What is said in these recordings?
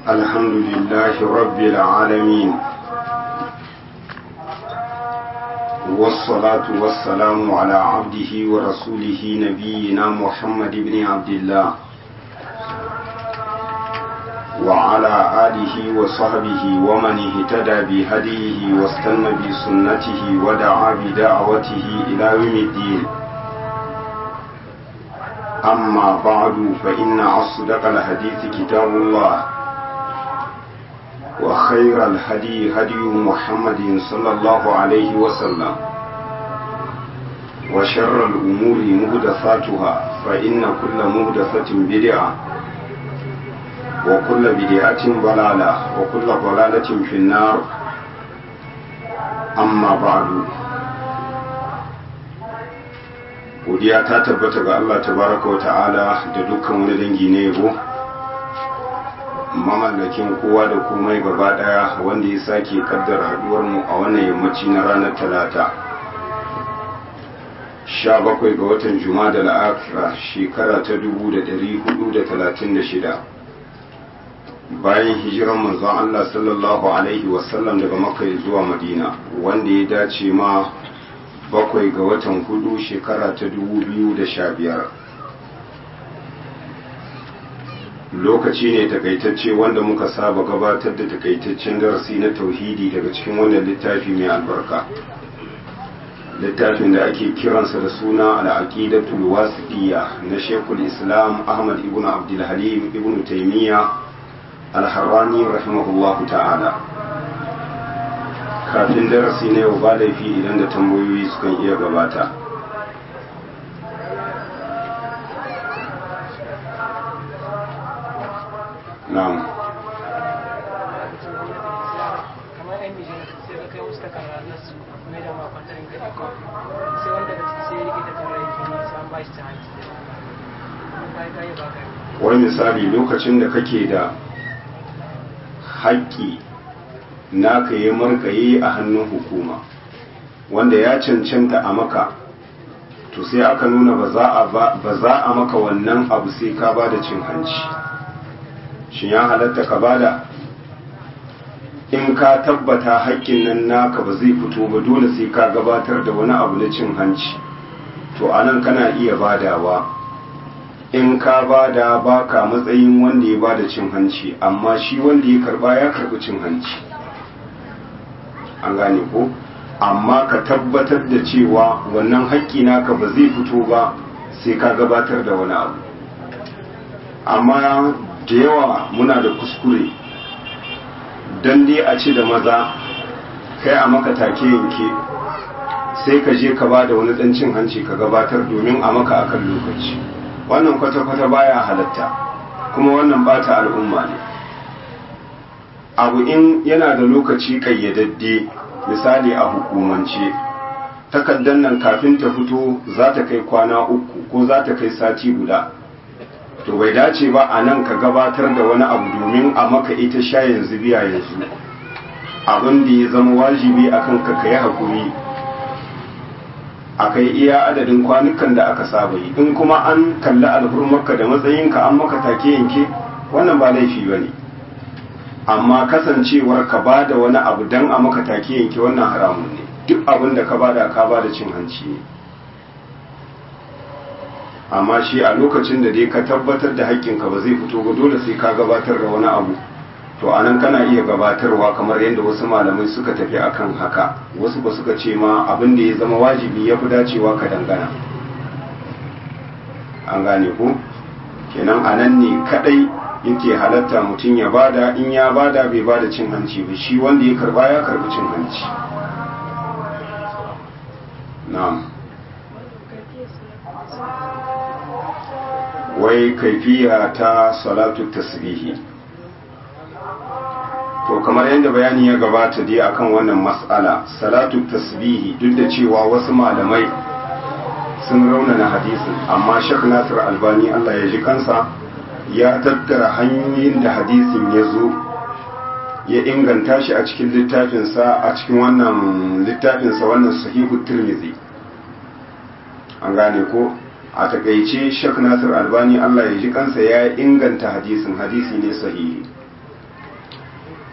الحمد لله رب العالمين والصلاة والسلام على عبده ورسوله نبينا محمد بن عبد الله وعلى آله وصحبه ومن اهتدى بهديه واستنى بسنته ودعا بدعوته إلى يوم الدين أما بعد فإن أصدق الحديث كتاب الله وخير الهدي هدي محمد صلى الله عليه وسلم وشر الأمور مهدثاتها فإن كل مهدثة بدعة وكل بدعة ضلالة وكل ضلالة في النار أما بعد godiya ta tabbata ga Allah tabaraka wa ta'ala da dukkan wani dangi na yabo mamallakin kowa da komai gaba daya wanda ya sake kaddara haduwar mu a wannan yammaci na ranar talata 17 ga watan juma'a da la'akira shekara ta 1436 bayan hijiran manzon Allah sallallahu alaihi wasallam daga makka zuwa madina wanda ya dace ma bakwai ga watan hudu shekara ta dubu biyu da sha biyar lokaci ne takaitacce wanda muka saba gabatar da takaitaccen darasi na tauhidi daga cikin wannan littafi mai albarka littafin da ake kiransa da suna al'aqidatul wasiqiyya na shekul islam ahmad ibn abdul halim ibn taymiya al-harrani rahimahullahu ta'ala kafin darasi na yau ba laifi idan da tambayoyi sukan iya gabata na'am wani misali lokacin da kake da haƙƙi naka yi markaye a hannun hukuma wanda ya cancanta a maka to sai aka nuna ba za a maka wannan abu sai ka ba da cin hanci shi ya halatta ka bada in ka tabbata haƙƙin nan naka ba zai fito ba dole sai ka gabatar da wani abu na cin hanci to anan kana iya badawa in ka bada baka matsayin wanda ya bada cin hanci amma shi wanda ya karba ya karbi cin hanci an gane ko amma ka tabbatar da cewa wannan haƙƙi naka ba zai fito ba sai ka gabatar da wani abu amma da yawa muna da kuskure don dai a ce da maza kai a maka take yanke sai ka je ka ba da wani ɗan cin hanci ka gabatar domin a maka akan lokaci wannan kwata-kwata baya halatta kuma wannan bata al'umma ne abu in yana da lokaci kayyadadde misali a hukumance takardar nan kafin ta fito za ta kai kwana uku ko za ta kai sati guda to bai dace ba a nan ka gabatar da wani abu domin a maka ita sha yanzu biya yanzu abin da ya zama wajibi akan ka kai hakuri a kai iya adadin kwanukan da aka saba yi in kuma an kalli alhurmarka da matsayinka an maka take yanke wannan ba laifi ba ne amma kasancewar ka ba da wani abu don a maka take yanke wannan haramun ne duk abin da ka ba da ka ba da cin hanci ne amma shi a lokacin da dai ka tabbatar da haƙƙinka ba zai fito ba dole sai ka gabatar da wani abu to anan kana iya gabatarwa kamar yadda wasu malamai suka tafi akan haka wasu ba suka ce ma abin da ya zama wajibi ya fi dacewa ka dangana an gane ku kenan anan ne kadai yake halatta mutum ya bada in ya bada bai bada cin hanci ba shi wanda ya karba ya karbi cin hanci na'am wai kaifiya ta salatu tasbihi to kamar yadda bayani ya gabata dai akan wannan mas'ala salatu tasbihi duk da cewa wasu malamai sun raunana hadisin amma shek nasir albani allah ya ji kansa ya tattara hanyoyin da hadisin ya zo ya inganta shi a cikin littafinsa a cikin wannan littafinsa wannan sahihu tirmidhi an gane ko a takaice shek nasir albani allah ya ji kansa ya inganta hadisin hadisi ne sahihi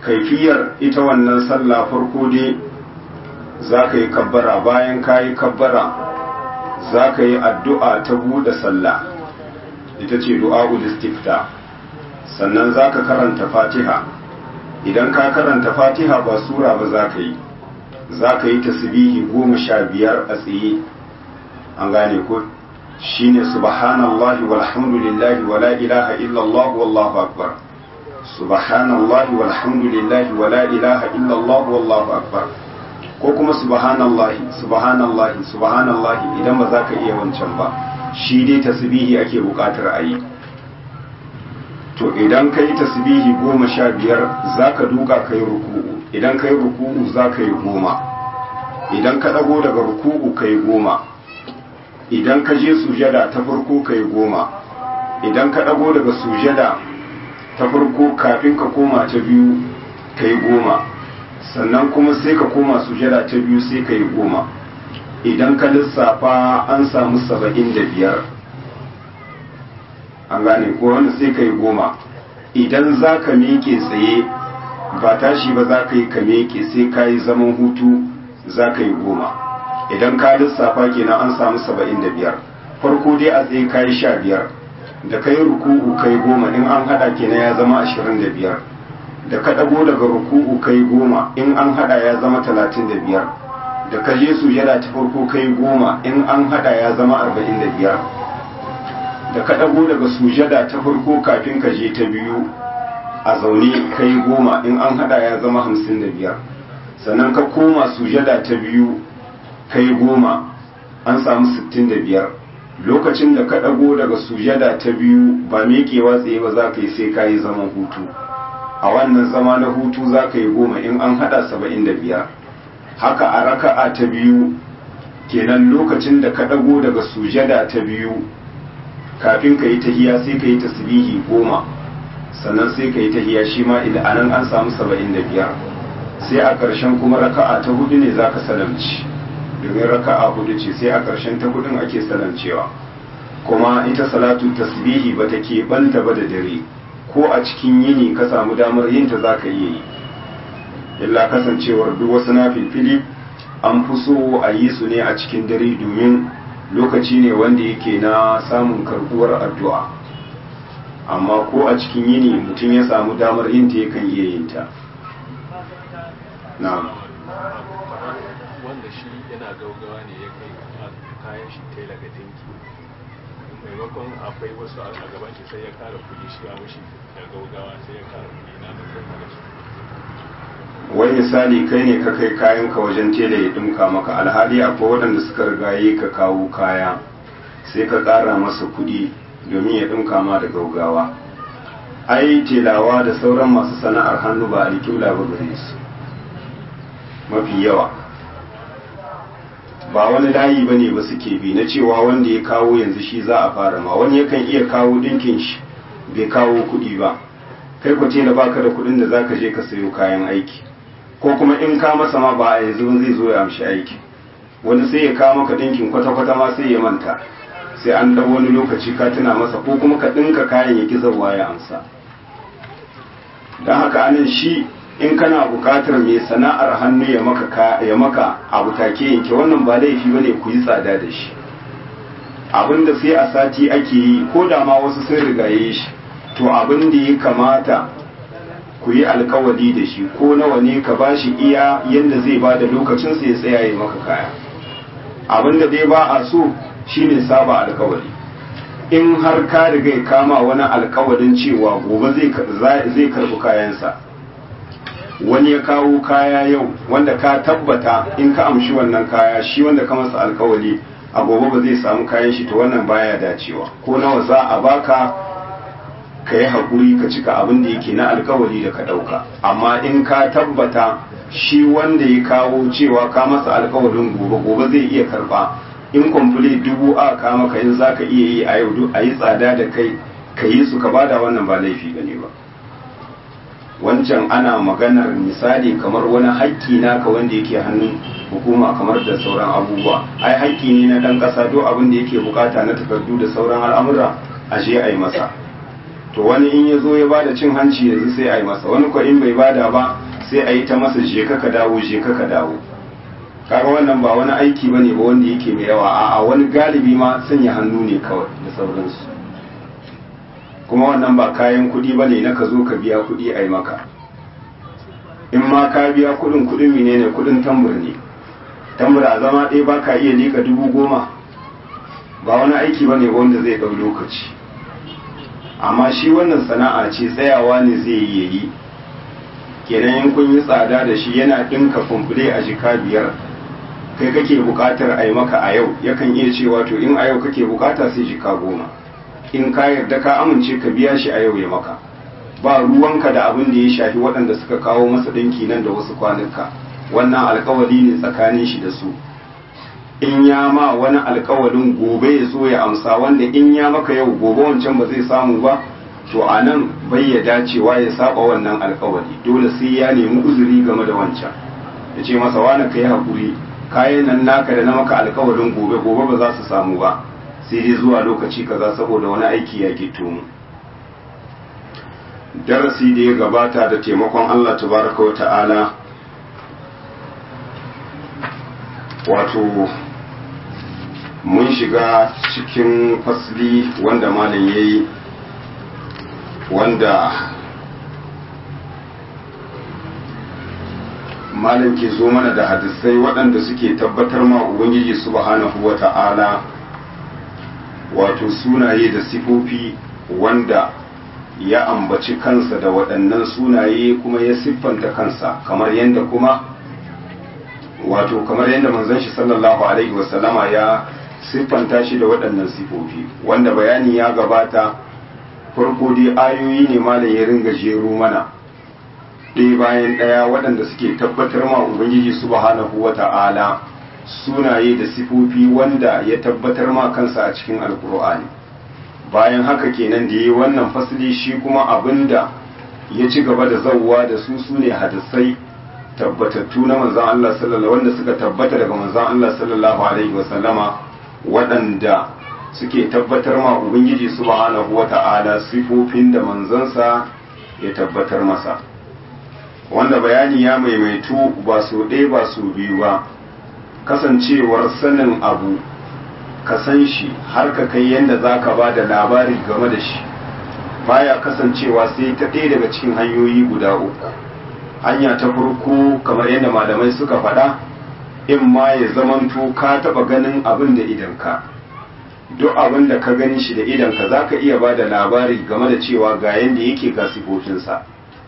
kaifiyar ita wannan sallah farko dai za ka yi kabbara bayan ka yi kabbara za ka yi addu'a ta buɗe sallah ita ce du'a'ul istifta sannan za ka karanta fatiha idan ka karanta fatiha ba sura ba za ka yi za ka yi tasbihi goma sha biyar a tsaye an gane ko shine subhanallahi walhamdulillahi wala ilaha illallah wallahu akbar subhanallahi walhamdulillahi wala ilaha illallah wallahu akbar ko kuma subhanallahi subhanallahi subhanallahi idan ba za ka iya wancan ba shi dai tasbihi ake bukatar a yi to idan ka yi tasbihi goma sha biyar za ka duka ka yi ruku'u idan ka yi ruku'u za ka yi goma idan ka ɗago daga ruku'u ka yi goma idan ka je sujada ta farko ka yi goma idan ka ɗago daga sujada ta farko kafin ka koma ta biyu ka yi goma sannan kuma sai ka koma sujada ta biyu sai ka yi goma idan ka lissafa an samu saba'in da biyar an gane ko wanda sai ka yi goma idan za ka miƙe tsaye ba tashi ba za ka yi ka miƙe sai ka yi zaman hutu za ka yi goma idan ka lissafa kenan an samu saba'in da biyar farko dai a tsaye ka yi sha biyar da ka yi ruku'u ka yi goma in an haɗa kenan ya zama ashirin da biyar da ka ɗago daga ruku'u ka yi goma in an haɗa ya zama talatin da biyar da ka je sujada ta farko ka yi goma in an haɗa ya zama arba'in da biyar da ka ɗago daga sujada ta farko kafin ka je ta biyu a zaune ka yi goma in an haɗa ya zama hamsin da biyar sannan ka koma sujada ta biyu ka yi goma an samu sittin da biyar lokacin da ka ɗago daga sujada ta biyu ba miƙewa tsaye ba za ka yi sai ka yi zaman hutu a wannan zama na hutu za ka yi goma in an haɗa saba'in da biyar haka a raka'a ta biyu kenan lokacin da ka ɗago daga sujada ta biyu kafin ka yi tahiya sai ka yi tasbihi goma sannan sai ka yi tahiya shi ma idan anan an samu saba'in da biyar sai a ƙarshen kuma raka'a ta hudu ne za ka salamci domin raka'a hudu ce sai a ƙarshen ta hudun ake salamcewa kuma ita salatu tasbihi ba ta keɓanta ba da dare ko a cikin yini ka samu damar yin ta za ka iya yi illa kasancewar duk wasu na filfili an fi so a yi su ne a cikin dare domin lokaci ne wanda yake na samun karbuwar addu'a amma ko a cikin yini mutum ya samu damar yin ta yakan iya yin ta na'am wanda shi yana gaugawa ne ya kai kayan shi tela ga dinki maimakon akwai wasu a gaban shi sai ya kara kuɗi shi a mushi da gaugawa sai ya kara kuɗi na mutum da shi wai misali kai ne ka kai kayan ka wajen tela ya dimka maka alhali akwai waɗanda suka rigaye ka kawo kaya sai ka ƙara masa kuɗi domin ya dimka ma da gaugawa ai telawa da sauran masu sana'ar hannu ba alƙibla ba gare su mafi yawa ba wani layi ba ne ba suke bi na cewa wanda ya kawo yanzu shi za a fara ma wani yakan iya kawo ɗinkin shi bai kawo kuɗi ba kai ku tela baka da kuɗin da zaka je ka sayo kayan aiki ko kuma in ka masa ma ba a yanzu zai zo ya amshi aiki wani sai ya kawo maka ɗinkin kwata-kwata ma sai ya manta sai an ɗau wani lokaci ka tuna masa ko kuma ka ɗinka kayan ya ki zauwa ya amsa don haka anan shi in kana buƙatar mai sana'ar hannu ya maka ya maka abu take yanke wannan ba laifi bane ku yi tsada da shi abinda sai a sati ake yi ko da ma wasu sun rigaye shi to abin da ya kamata ku yi alkawali da shi ko nawa ne ka ba shi iya yadda zai ba da lokacin ya tsaya ya maka kaya abin da dai ba a so shine saba alkawali in har ka riga ya kama wani alkawalin cewa gobe zai karbi kayansa wani ya kawo kaya yau wanda ka tabbata in ka amshi wannan kaya shi wanda ka masa alkawali a gobe ba zai samu kayan shi to wannan baya dacewa ko nawa za a baka ka yi haƙuri ka cika abin da yake na alkawari da ka ɗauka amma in ka tabbata shi wanda ya kawo cewa ka masa alkawarin gobe gobe zai iya karba in kwamfule dubu a ka maka in za ka iya yi a yau a yi tsada da kai ka yi su ka bada wannan ba laifi gane ba wancan ana maganar misali kamar wani haƙƙi naka wanda yake hannun hukuma kamar da sauran abubuwa ai haƙƙi ne na ɗan ƙasa duk abin da yake bukata na takardu da sauran al'amura a je a yi masa to wani in ya zo ya bada cin hanci yanzu sai a yi masa wani ko in bai bada ba sai a yi ta masa je ka dawo je ka dawo kaga wannan ba wani aiki bane ba wanda yake mai yawa a'a wani galibi ma sanya hannu ne kawai da sauransu kuma wannan ba kayan kuɗi bane na ka zo ka biya kuɗi a yi maka in ma ka biya kuɗin kuɗin menene kuɗin tambur ne tambur a zama ɗaya ba ka iya liƙa dubu goma ba wani aiki bane ba wanda zai ɗau lokaci amma shi wannan sana'a ce tsayawa ne zai yi yi kenan in kun yi tsada da shi yana ɗinka kumfule a jika biyar kai kake buƙatar a yi maka a yau yakan iya cewa to in a yau kake buƙata sai jika goma in ka yarda ka amince ka biya shi a yau ya maka ba ruwanka da abin da ya shafi waɗanda suka kawo masa ɗinki nan da wasu kwanuka wannan alkawari ne tsakanin shi da su in ya ma wani alkawalin gobe ya so ya amsa wanda in ya maka yau gobe wancan ba zai samu ba to a nan bai ya dacewa ya saba wannan alkawari dole sai ya nemi uzuri game da wancan ya ce masa wani ka yi haƙuri kayan nan naka da na maka alkawalin gobe gobe ba za su samu ba sai dai zuwa lokaci kaza saboda wani aiki ya gito mu darasi da ya gabata da taimakon Allah tabaraka wa ta'ala wato mun shiga cikin fasli wanda malam ya yi wanda malam ke zo mana da hadisai waɗanda suke tabbatar ma ubangiji subhanahu wa ta'ala wato sunaye da sifofi wanda ya ambaci kansa da waɗannan sunaye kuma ya siffanta kansa kamar yadda kuma wato kamar yadda manzon shi sallallahu alaihi wasallama ya siffanta shi da waɗannan sifofi wanda bayani ya gabata farko dai ayoyi ne malam ya ringa jero mana ɗaya bayan ɗaya waɗanda suke tabbatar ma ubangiji subhanahu wa ta'ala sunaye da sifofi wanda ya tabbatar ma kansa a cikin alkur'ani bayan haka kenan da yi wannan fasili shi kuma abinda ya ci gaba da zauwa da su sune hadisai tabbatattu na manzan Allah sallallahu wanda suka tabbata daga manzan Allah sallallahu alaihi wasallama waɗanda suke tabbatar ma ubangiji subhanahu wata'ala sifofin da manzansa ya tabbatar masa wanda bayani ya maimaitu ba su ɗaya ba su biyu ba kasancewar sanin abu ka san shi har ka kai yadda za ka ba da labari game da shi baya kasancewa sai ta ɗaya daga cikin hanyoyi guda uku hanya ta farko kamar yadda malamai suka faɗa in ma ya zamanto ka taɓa ganin abin da idanka duk abin da ka gani shi da idanka za ka iya ba da labari game da cewa ga yadda yake ga sifofinsa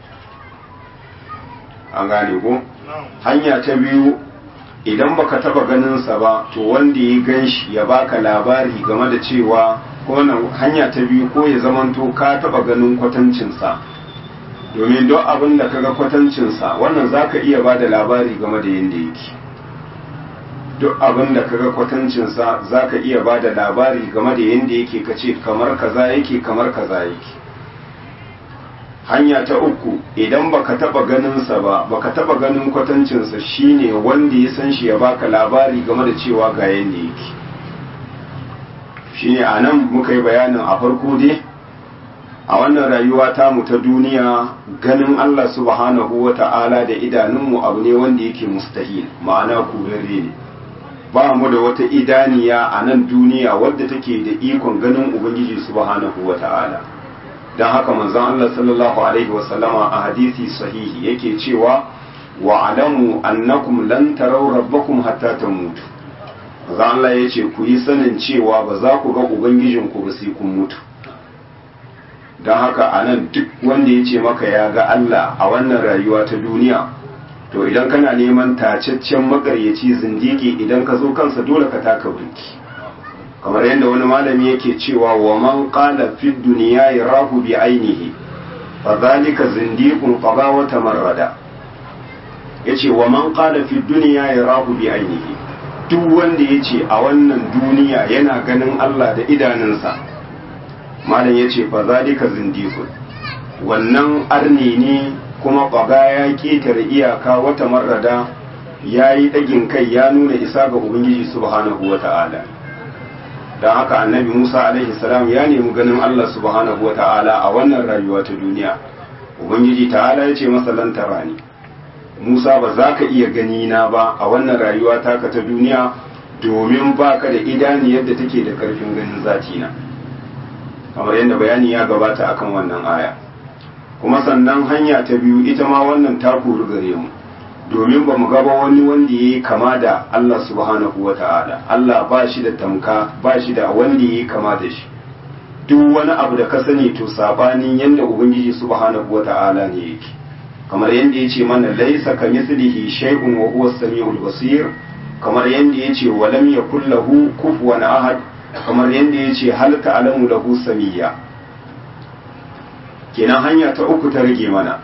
an gane ko hanya ta biyu idan baka taba ganinsa ba to wanda ya gan shi ya baka labari game da cewa ko hanya ta biyu ko ya zamanto ka taba ganin kwatancinsa domin duk abin da kaga kwatancinsa wannan zaka iya ba da labari game da yadda yake duk abin da kaga kwatancinsa zaka iya ba da labari game da yadda yake kace kamar kaza yake kamar kaza yake hanya ta uku idan baka taba ganinsa ba baka taba ganin kwatancinsa shine wanda ya san shi ya baka labari game da cewa ga yadda yake shine a nan muka yi bayanin a farko dai a wannan rayuwa tamu ta duniya ganin Allah subhanahu wa ta'ala da idanunmu abu ne wanda yake mustahil ma'ana kurare ne ba mu da wata idaniya a nan duniya wadda take da ikon ganin ubangiji subhanahu wa ta'ala don haka manzon Allah sallallahu alaihi wasallama a hadisi sahihi yake cewa wa alamu annakum lan taraw rabbakum hatta tamutu manzon Allah yace ku yi sanin cewa ba za ku ga ubangijinku ba sai kun mutu don haka a nan duk wanda ya ce maka ya ga Allah a wannan rayuwa ta duniya to idan kana neman tacaccen makaryaci zindigi idan ka zo kansa dole ka taka burki kamar yadda wani malami yake cewa wa man qala fi dunya yarahu bi ainihi fa zalika zindiqun qada wa tamarrada yace wa man qala fi dunya yarahu bi ainihi duk wanda yace a wannan duniya yana ganin Allah da idanunsa malam yace fa zalika zindiqun wannan arni ne kuma qaga ya ketare iyaka wata marrada yayi dagin kai ya nuna isa ga ubangiji subhanahu wata'ala don haka annabi musa alaihi salam ya nemi ganin allah subhanahu wa ta'ala a wannan rayuwa ta duniya ubangiji ta'ala ya ce masa lan tarani musa ba za ka iya gani na ba a wannan rayuwa taka ta duniya domin ba ka da idani yadda take da karfin ganin zati na kamar yadda bayani ya gabata akan wannan aya kuma sannan hanya ta biyu ita ma wannan ta kori gare mu domin ba mu gaba wani wanda ya yi kama da Allah subhanahu wa ta'ala Allah ba shi da tamka ba shi da wanda ya yi kama da shi duk wani abu da ka sani to sabanin yadda ubangiji subhanahu wa ta'ala ne yake kamar yadda ya ce mana laisa ka mislihi shay'un wa huwa samiul basir kamar yadda ya ce walam yakul lahu kufuwan ahad kamar yadda ya ce hal ta'lamu lahu samiyya kenan hanya ta uku ta rage mana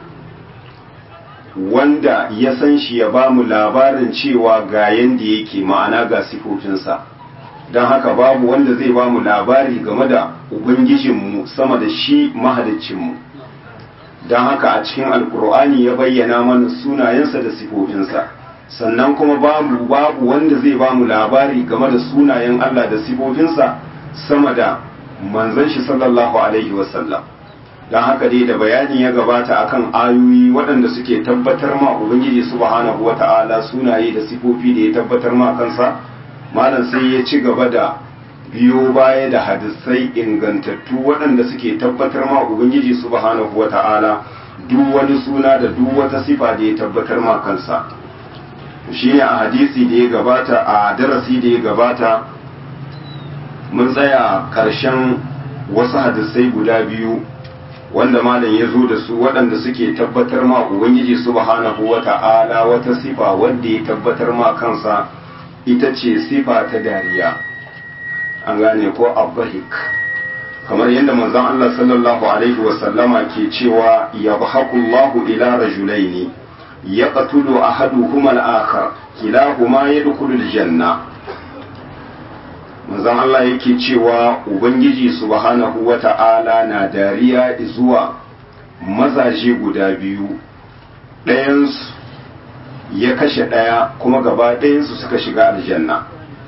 wanda ya san shi ya ba mu labarin cewa ga yanda yake ma'ana ga sifofinsa don haka babu wanda zai ba mu labari game da ubangijinmu sama da shi mahalicinmu don haka a cikin alkur'ani ya bayyana mana sunayensa da sifofinsa sannan kuma babu babu wanda zai ba mu labari game da sunayen allah da sifofinsa sama da manzon shi sallallahu alaihi wasallam don haka dai da bayani ya gabata akan ayoyi waɗanda suke tabbatar ma ubangiji subhanahu wata'ala sunaye da sifofi da ya tabbatar ma kansa malam sai ya ci gaba da biyo baya da hadisai ingantattu waɗanda suke tabbatar ma ubangiji subhanahu wata'ala duk wani suna da duk wata sifa da ya tabbatar ma kansa shine a hadisi da ya gabata a darasi da ya gabata mun tsaya ƙarshen wasu hadisai guda biyu wanda malam ya zo da su waɗanda suke tabbatar ma ubangiji subhanahu wa ta'ala wata sifa wanda ya tabbatar ma kansa ita ce sifa ta dariya an gane ko abbahik kamar yadda manzon Allah sallallahu alaihi wa sallama ke cewa yabhaqullahu ila rajulaini yaqtulu ahaduhuma al-akhar kilahuma yadkhulu al-janna manzon Allah yake cewa Ubangiji subhanahu wa ta'ala na dariya zuwa mazaje guda biyu ɗayansu ya kashe ɗaya kuma gaba ɗayansu suka shiga aljanna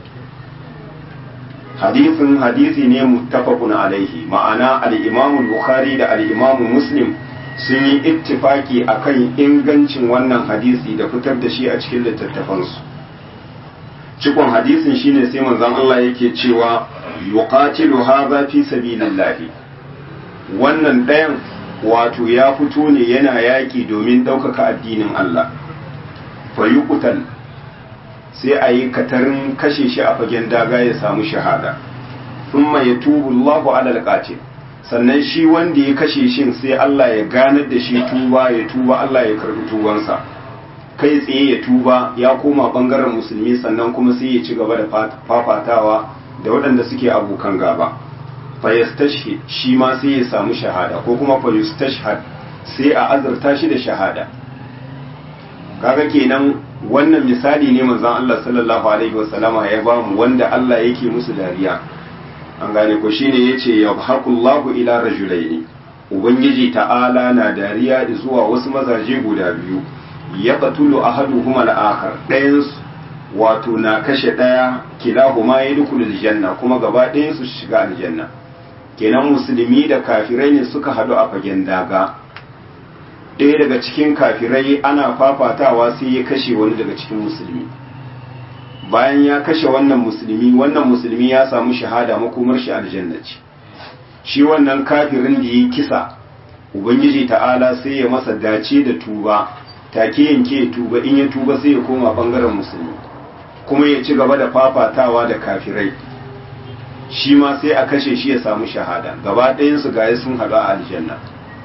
hadithin hadisi ne muttafaqun alaihi ma'ana al-imamu bukhari da al-imamu muslim sun yi ittifaki akan ingancin wannan hadisi da fitar da shi a cikin littattafansu cikon hadisin shine sai manzon Allah yake cewa yuqatilu hadha fi sabilillah wannan ɗayan wato ya fito ne yana yaƙi domin ɗaukaka addinin Allah fa yuqtal sai a yi katarin kashe shi a fagen daga ya samu shahada thumma yatubu Allahu ala alqatil sannan shi wanda ya kashe shin sai Allah ya ganar da shi tuba ya tuba Allah ya karbi tubansa kai tsaye ya tuba ya koma bangaren musulmi sannan kuma sai ya ci gaba da fafatawa da waɗanda suke abokan gaba fayastashhid shi ma sai ya samu shahada ko kuma fayastashhad sai a azurta shi da shahada kaga kenan wannan misali ne manzon Allah sallallahu alaihi wasallama ya ba mu wanda Allah yake musu dariya an gane ko shine yace yabhaqullahu ila rajulaini ubangiji ta'ala na dariya zuwa wasu mazaje guda biyu ya qatulu ahaduhuma al-akhar ɗayan wato na kashe ɗaya kilahuma yadkhulul janna kuma gaba ɗayan su shiga aljanna kenan musulmi da kafirai ne suka hadu a fagen daga ɗaya daga cikin kafirai ana fafatawa sai ya kashe wani daga cikin musulmi bayan ya kashe wannan musulmi wannan musulmi ya samu shahada makomar shi aljanna ce shi wannan kafirin da ya kisa ubangiji ta'ala sai ya masa dace da tuba take yanke tuba in ya tuba sai ya koma bangaren musulmi kuma ya ci gaba da fafatawa da kafirai shi ma sai a kashe shi ya samu shahada gaba ɗayansu gaya sun haɗu a aljanna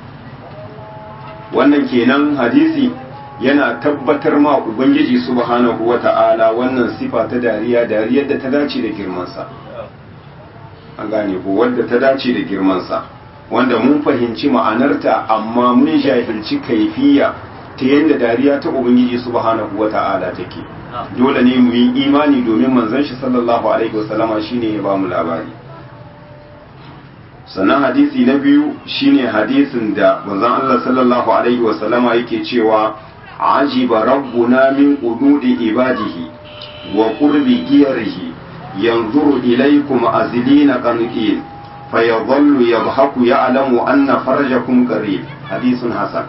wannan kenan hadisi yana tabbatar ma ubangiji subhanahu wata'ala wannan sifa ta dariya dariyar da ta dace da girmansa an gane ko wadda ta dace da girmansa wanda mun fahimci ma'anarta amma mun jahilci kaifiya ta yadda dariya ta ubangiji subhanahu wata'ala take dole ne mu yi imani domin manzon shi sallallahu alaihi wasallama shine ya ba mu labari sannan hadisi na biyu shine hadisin da manzon Allah sallallahu alaihi wasallama yake cewa ajiba rabbuna min qududi ibadihi wa qurbi giyarihi yanzuru ilaykum azlina qanitin fayadhallu yadhaku ya'lamu anna farjakum qarib hadithun hasan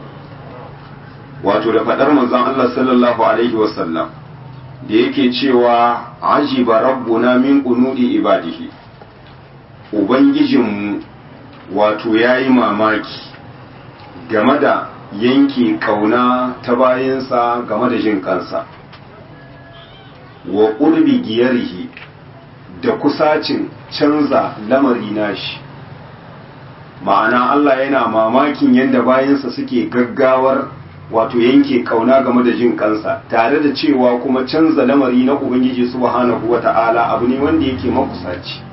wato da fadar manzon Allah sallallahu alaihi wasallam da yake cewa ajiba rabbuna min qunudi ibadihi ubangijinmu wato yayi mamaki game da yanke kauna ta bayansa game da jin kansa wa ƙurbi giyarihi da kusacin canza lamari nashi ma'ana Allah yana mamakin yadda bayansa suke gaggawar wato yanke kauna game da jin kansa tare da cewa kuma canza lamari na ubangiji subhanahu wata'ala abu ne wanda yake makusaci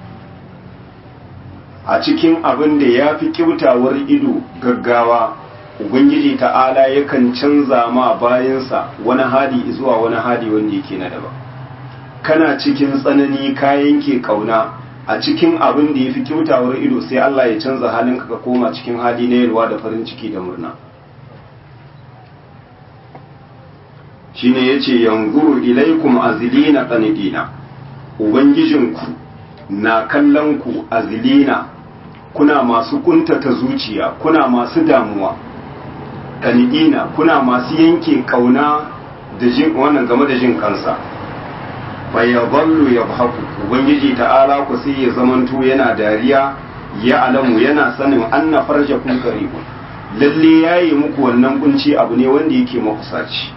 a cikin abin da ya fi kyautawar ido gaggawa ubangiji ta'ala yakan canza ma bayansa wani hadi zuwa wani hadi wanda yake na daban kana cikin tsanani ka yanke kauna a cikin abin da ya fi kyautawar ido sai Allah ya canza halinka ka koma cikin hali na yalwa da farin ciki da murna shine yace yanzuru ilaikum azilina qanidina ubangijinku na kallon ku azilina kuna masu kuntata zuciya kuna masu damuwa qanidina kuna masu yanke kauna da jin wannan game da jin kansa fa yadhallu yabhaku ubangiji ta'ala ku sai ya zamanto yana dariya ya alamu yana sanin anna farjakum qaribun lalle yayi muku wannan kunci abu ne wanda yake makusaci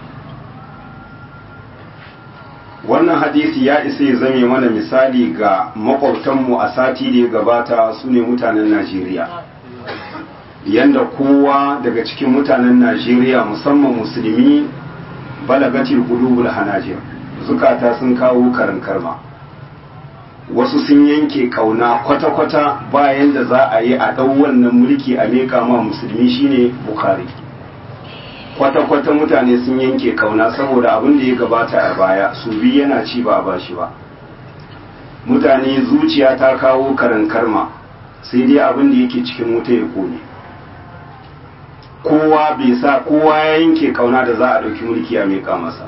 wannan hadisi ya isa ya zame mana misali ga makwabtanmu a sati da ya gabata su ne mutanen najeriya yanda kowa daga cikin mutanen najeriya musamman musulmi balagatil qulubul hanajir zukata sun kawo karin karma wasu sun yanke kauna kwata-kwata bayan da za a yi a ɗau wannan mulki a meka ma musulmi shine bukari kwata-kwata mutane sun yanke kauna saboda abin da ya gabata a baya su bi yana ci ba a bashi ba mutane zuciya ta kawo karin karma sai dai abin da yake cikin wuta ya kone kowa bai sa kowa ya yanke kauna da za a ɗauki mulki a meka masa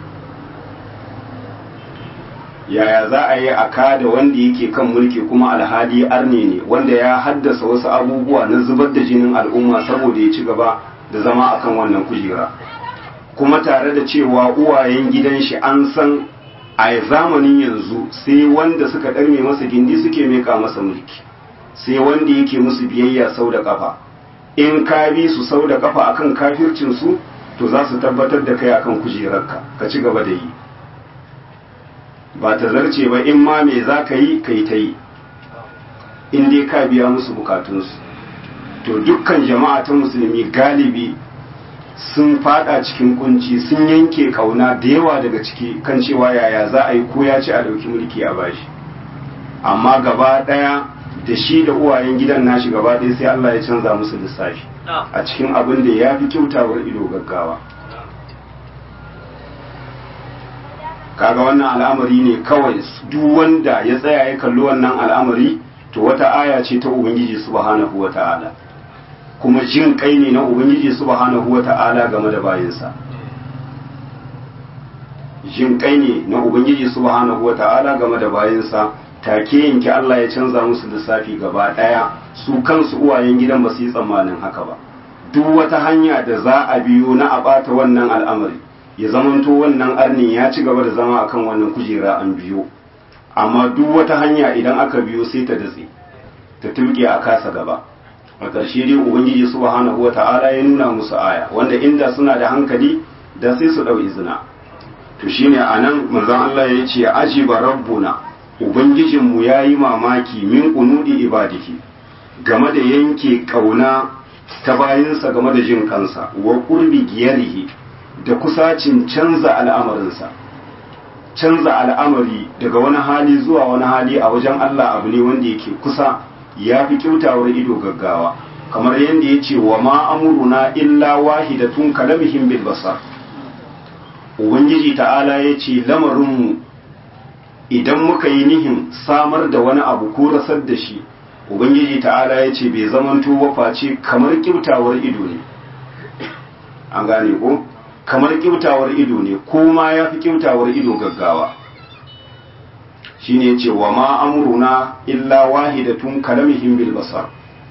yaya za a yi a kada wanda yake kan mulki kuma alhali arne ne wanda ya haddasa wasu abubuwa na zubar da jinin al'umma saboda ya ci gaba da zama akan wannan kujera kuma tare da cewa uwayen gidan shi an san a zamanin yanzu sai wanda suka ɗarme masa gindi suke meka masa mulki sai wanda yake musu biyayya sau da kafa in ka bi su sau da kafa akan kafircinsu to za su tabbatar da kai akan kujerarka ka ci gaba da yi ba ta zarce ba in ma me za ka yi ka yi ta yi in dai ka biya musu bukatunsu to dukkan jama'a ta musulmi galibi sun fada cikin kunci sun yanke kauna da yawa daga ciki kan cewa yaya za a yi ko ya ci a dauki mulki a bashi amma gaba daya da shi da uwayen gidan nashi gaba daya sai Allah ya canza musu lissafi a cikin abin da ya fi kyautawar ido gaggawa kaga wannan al'amari ne kawai duk wanda ya tsaya ya kalli wannan al'amari to wata aya ce ta ubangiji subhanahu wata'ala kuma jin kai ne na ubangiji subhanahu wata'ala game da bayinsa jin kai ne na ubangiji subhanahu wata'ala game da bayinsa take yanki Allah ya canza musu lissafi gaba daya su kansu uwayen gidan ba su yi tsammanin haka ba duk wata hanya da za a biyo na a bata wannan al'amari ya zamanto wannan arnin ya ci gaba da zama akan wannan kujera an biyo amma duk wata hanya idan aka biyo sai ta datse ta tulke a kasa gaba a ƙarshe dai ubangiji subhanahu wata'ala ya nuna musu aya wanda inda suna da hankali da sai su ɗau izina to shine anan manzon Allah ya ce ajiba rabbuna ubangijinmu ya yi mamaki min kunudi ibadihi game da yanke kauna ta bayinsa game da jin kansa wa qurbi giyarihi da kusacin canza al'amarinsa canza al'amari daga wani hali zuwa wani hali a wajen Allah abu ne wanda yake kusa ya fi kyautawar ido gaggawa kamar yadda ya ce wa ma'amuruna illa wahidatun kalamihim bil basar ubangiji ta'ala ya ce lamarinmu idan muka yi nihin samar da wani abu ko rasar da shi ubangiji ta'ala ya ce bai zamanto wafaci kamar kyautawar ido ne an gane ko kamar kyautawar ido ne ko ma ya fi kyautawar ido gaggawa shine yace wa ma amruna illa wahidatun kalamihim bil basar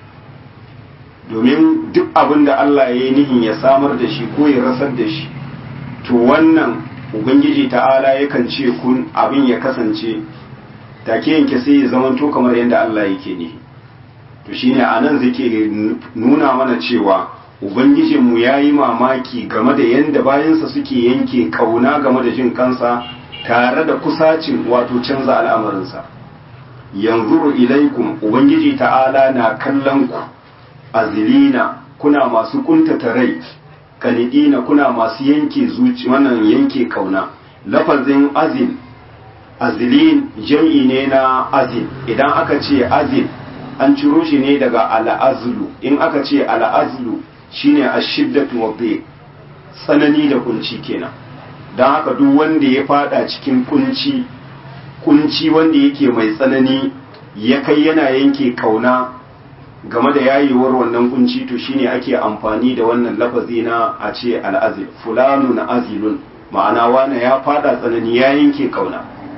domin duk abin da Allah ya yi nihin ya samar da shi ko ya rasar da shi to wannan ubangiji ta'ala yakan ce kun abin ya kasance take yanke sai ya zamanto kamar yadda Allah yake nihi to shine anan zake nuna mana cewa ubangijinmu ya yi mamaki game da yadda bayansa suke yanke kauna game da jin kansa tare da kusacin wato canza al'amarinsa yanzu ilaikum ubangiji ta'ala na kallon ku azilina kuna masu kuntata rai kanidina kuna masu yanke zuci wannan yanke kauna lafazin azil azilin jam'i ne na azil idan aka ce azil an ciro shi ne daga al'azlu in aka ce al'azlu shine ashiddatu wa tsanani da kunci kenan don haka duk wanda ya fada cikin kunci kunci wanda yake mai tsanani ya kai yana yanke kauna game da yayewar wannan kunci to shine ake amfani da wannan lafazi na a ce al'azil fulanu na azilun ma'ana wane ya fada tsanani ya yanke kauna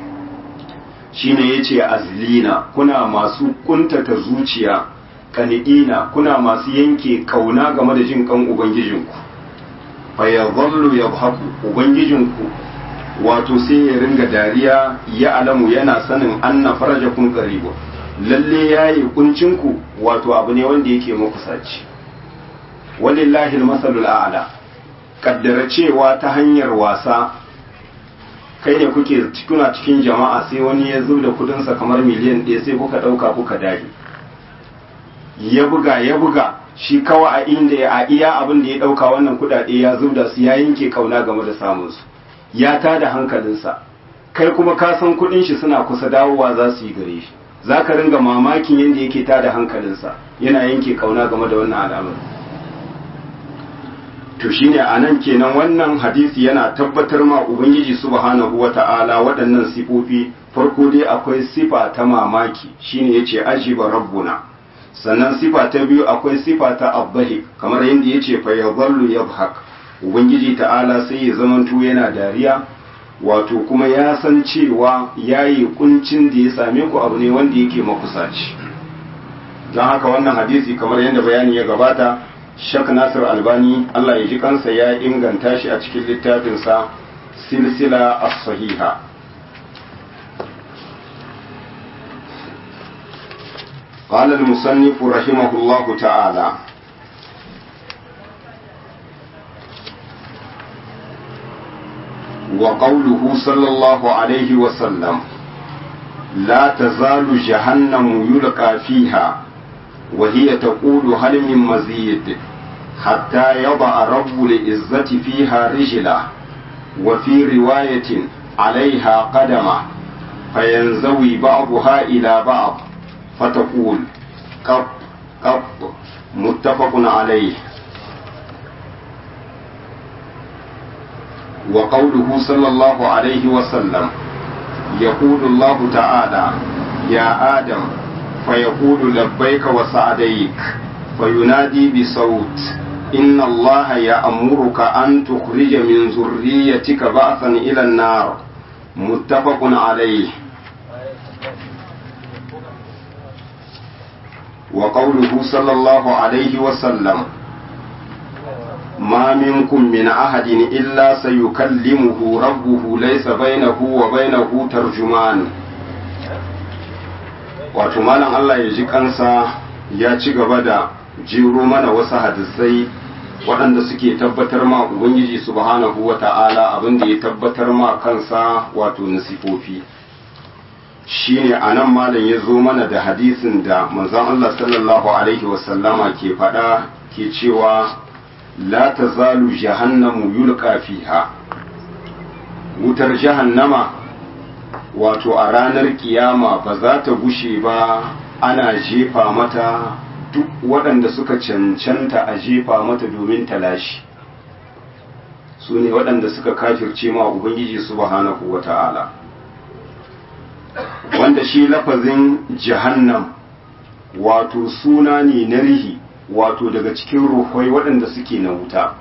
shine yace azlina kuna masu kuntata zuciya kanidina kuna masu yanke kauna game da jin kan ubangijinku fa yadhallu yadhaku ubangijinku wato sai ya ringa dariya ya alamu yana sanin anna farajakum qaribu lalle yayi kuncinku wato abu ne wanda yake makusaci walillahi almasalul a'la kaddara cewa ta hanyar wasa kai ne kuke kuna cikin jama'a sai wani ya zo da kudinsa kamar miliyan ɗaya sai kuka ɗauka kuka dage ya buga ya buga shi kawai a inda a iya abin da ya ɗauka wannan kudade ya zo da su ya yanke kauna game da samunsu ya tada hankalinsa kai kuma ka san kudin shi suna kusa dawowa za su yi gare shi za ka ringa mamakin yadda yake tada hankalinsa yana yanke kauna game da wannan al'amari to shine a nan kenan wannan hadisi yana tabbatar ma ubangiji subhanahu wata'ala waɗannan sifofi farko dai akwai sifa ta mamaki shine yace ajiba rabbuna sannan sifa ta biyu akwai sifa ta abbahi kamar yadda yace fa yadhallu yadhhak ubangiji ta'ala sai ya zamanto yana dariya wato kuma ya san cewa yayi kuncin da ya same ku abu ne wanda yake makusaci don haka wannan hadisi kamar yadda bayani ya gabata Shak Nasir Albani Allah ya ji kansa ya inganta shi a cikin littafinsa silsila as-sahiha قال المصنف رحمه الله تعالى وقوله صلى الله عليه وسلم لا تزال جهنم يلقى فيها وهي تقول هل من مزيد حتى يضع رب العزة فيها رجله وفي رواية عليها قدمه فينزوي بعضها إلى بعض فتقول قط قط متفق عليه وقوله صلى الله عليه وسلم يقول الله تعالى يا آدم فيقول لبيك وسعديك فينادي بصوت إن الله يأمرك أن تخرج من ذريتك بعثا إلى النار متفق عليه وقوله صلى الله عليه وسلم ما منكم من أحد إلا سيكلمه ربه ليس بينه وبينه ترجمان wato malam Allah ya ji kansa ya ci gaba da jiro mana wasu hadisai waɗanda suke tabbatar ma Ubangiji subhanahu wa ta'ala abin da ya tabbatar ma kansa wato nasifofi shi ne a nan malam ya zo mana da hadisin da manzon Allah sallallahu alaihi wasallama ke faɗa ke cewa la ta zalu jahannamu yulqa fiha wutar jahannama wato a ranar kiyama ba za ta gushe ba ana jefa mata duk waɗanda suka cancanta a jefa mata domin talashi su ne waɗanda suka kafirce ma ubangiji subhanahu wa ta'ala wanda shi lafazin jahannam wato suna ne na rihi wato daga cikin ruhai waɗanda suke na wuta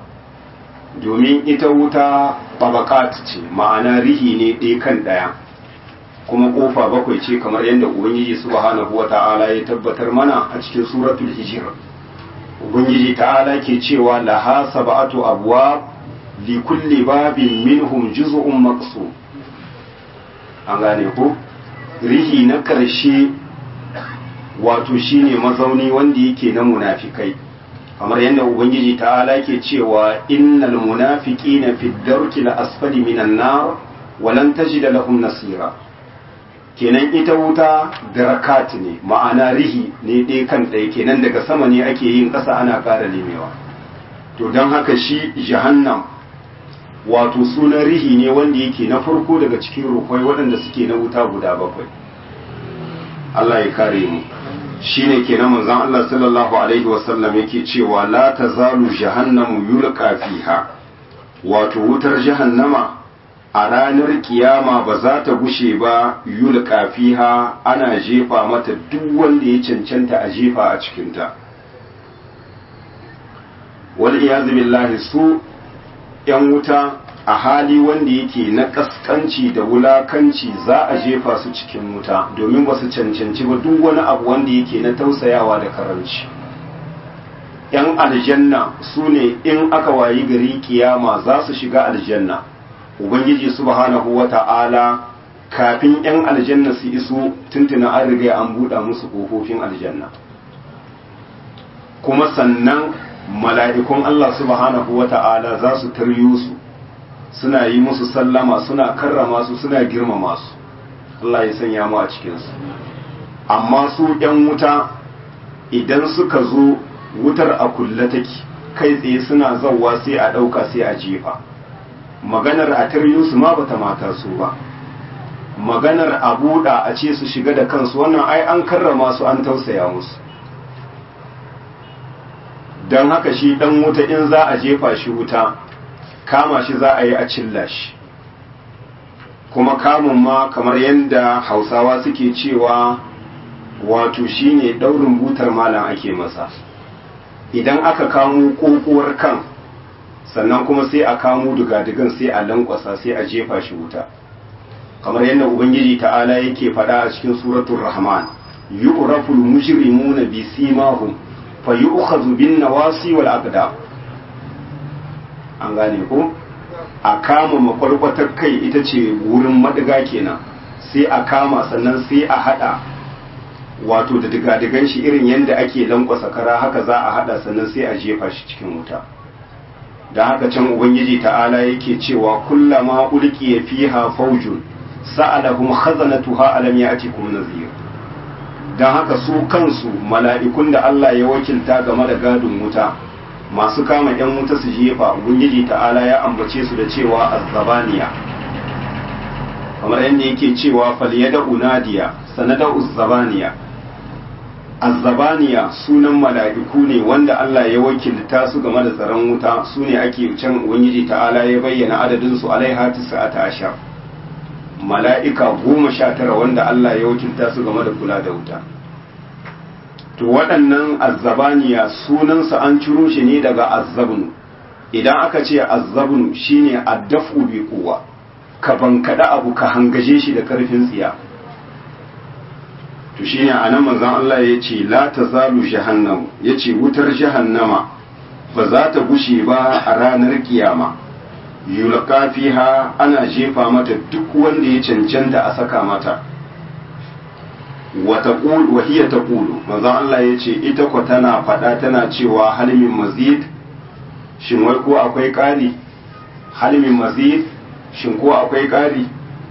domin ita wuta babakat ce ma'ana rihi ne ɗaya kan ɗaya kuma kofa bakwai ce kamar yadda ubangiji subhanahu wata'ala ya tabbatar mana a cikin suratul hijr ubangiji ta'ala ke cewa laha sab'atu abwab li kulli babin minhum juz'un maqsum an gane ko rihi na karshe wato shine mazauni wanda yake na munafikai kamar yadda ubangiji ta'ala ke cewa innal munafiqina fi darki la asfali minan nar walan tajida lahum nasira kenan ita wuta darakat ne ma'ana rihi ne ɗaya kan ɗaya kenan daga sama ne ake yin ƙasa ana ƙara limewa to don haka shi jahannam wato sunan rihi ne wanda yake na farko daga cikin rukwai waɗanda suke na wuta guda bakwai Allah ya kare mu shine kenan manzon Allah sallallahu alaihi wasallam yake cewa la tazalu jahannamu yulqa fiha wato wutar jahannama a ranar kiyama ba za ta gushe ba yulqa fiha ana jefa mata duk wanda ya cancanta a jefa a cikinta wal iyaz billahi su yan wuta a hali wanda yake na kaskanci da wulakanci za a jefa su cikin wuta domin ba su cancanci ba duk wani abu wanda yake na tausayawa da karanci yan aljanna su ne in aka wayi gari kiyama za su shiga aljanna ubangiji subhanahu wata'ala kafin yan aljanna su iso tuntuna an riga an buɗa musu ƙofofin aljanna kuma sannan mala'ikun Allah subhanahu wata'ala za su taryo su suna yi musu sallama suna karrama su suna girmama su Allah ya sanya mu a cikinsu amma su ‘yan wuta idan suka zo wutar a kulle take kai tsaye suna zauwa sai a ɗauka sai a jefa maganar a su ma bata mata su ba maganar a buɗa a ce su shiga da kansu wannan ai an karrama su an tausaya musu don haka shi ɗan wuta in za a jefa shi wuta kama shi za a yi a cilla shi kuma kamun ma kamar yadda hausawa suke cewa wato shine daurin butar malam ake masa idan aka kamo kokowar kan sannan kuma sai a kamo dugadigan sai a lankwasa sai a jefa shi wuta kamar yadda ubangiji ta'ala yake faɗa a cikin suratul rahman yu'raful mujrimuna bi simahum fa yu'khadhu bin nawasi wal aqdam an gane ko a kama makwarkwatar kai ita ce wurin madiga kenan sai a kama sannan sai a hada wato da digadigan shi irin yadda ake lankwasa kara haka za a hada sannan sai a jefa shi cikin wuta da haka can ubangiji ta'ala yake cewa kullama ulqiya fiha faujun sa'alahum khazanatuha alam ya'tikum nadhir dan haka su kansu mala'ikun da Allah ya wakilta game da gadin wuta masu kama yan wuta su jefa ubangiji ta'ala ya ambace su da cewa azzabaniya kamar yadda yake cewa falyada unadiya sanada uzzabaniya azzabaniya sunan mala'iku ne wanda Allah ya wakilta su game da tsaron wuta su ne ake can ubangiji ta'ala ya bayyana adadin su alaiha tis'ata ashar mala'ika goma sha tara wanda Allah ya wakilta su game da kula da wuta to waɗannan azzabaniya sunansa an ciro shi ne daga azzabnu idan aka ce azzabnu shine addafu bi kuwa ka bankada abu ka hangaje shi da karfin tsiya to shine anan manzon Allah ya ce la tazalu jahannam yace wutar jahannama ba za ta gushe ba a ranar kiyama yulqa fiha ana jefa mata duk wanda ya cancanta a saka mata wa hiya taqulu manzo Allah yace ita ko tana fada tana cewa halimin mazid shin wai ko akwai ƙari halimin mazid shin ko akwai ƙari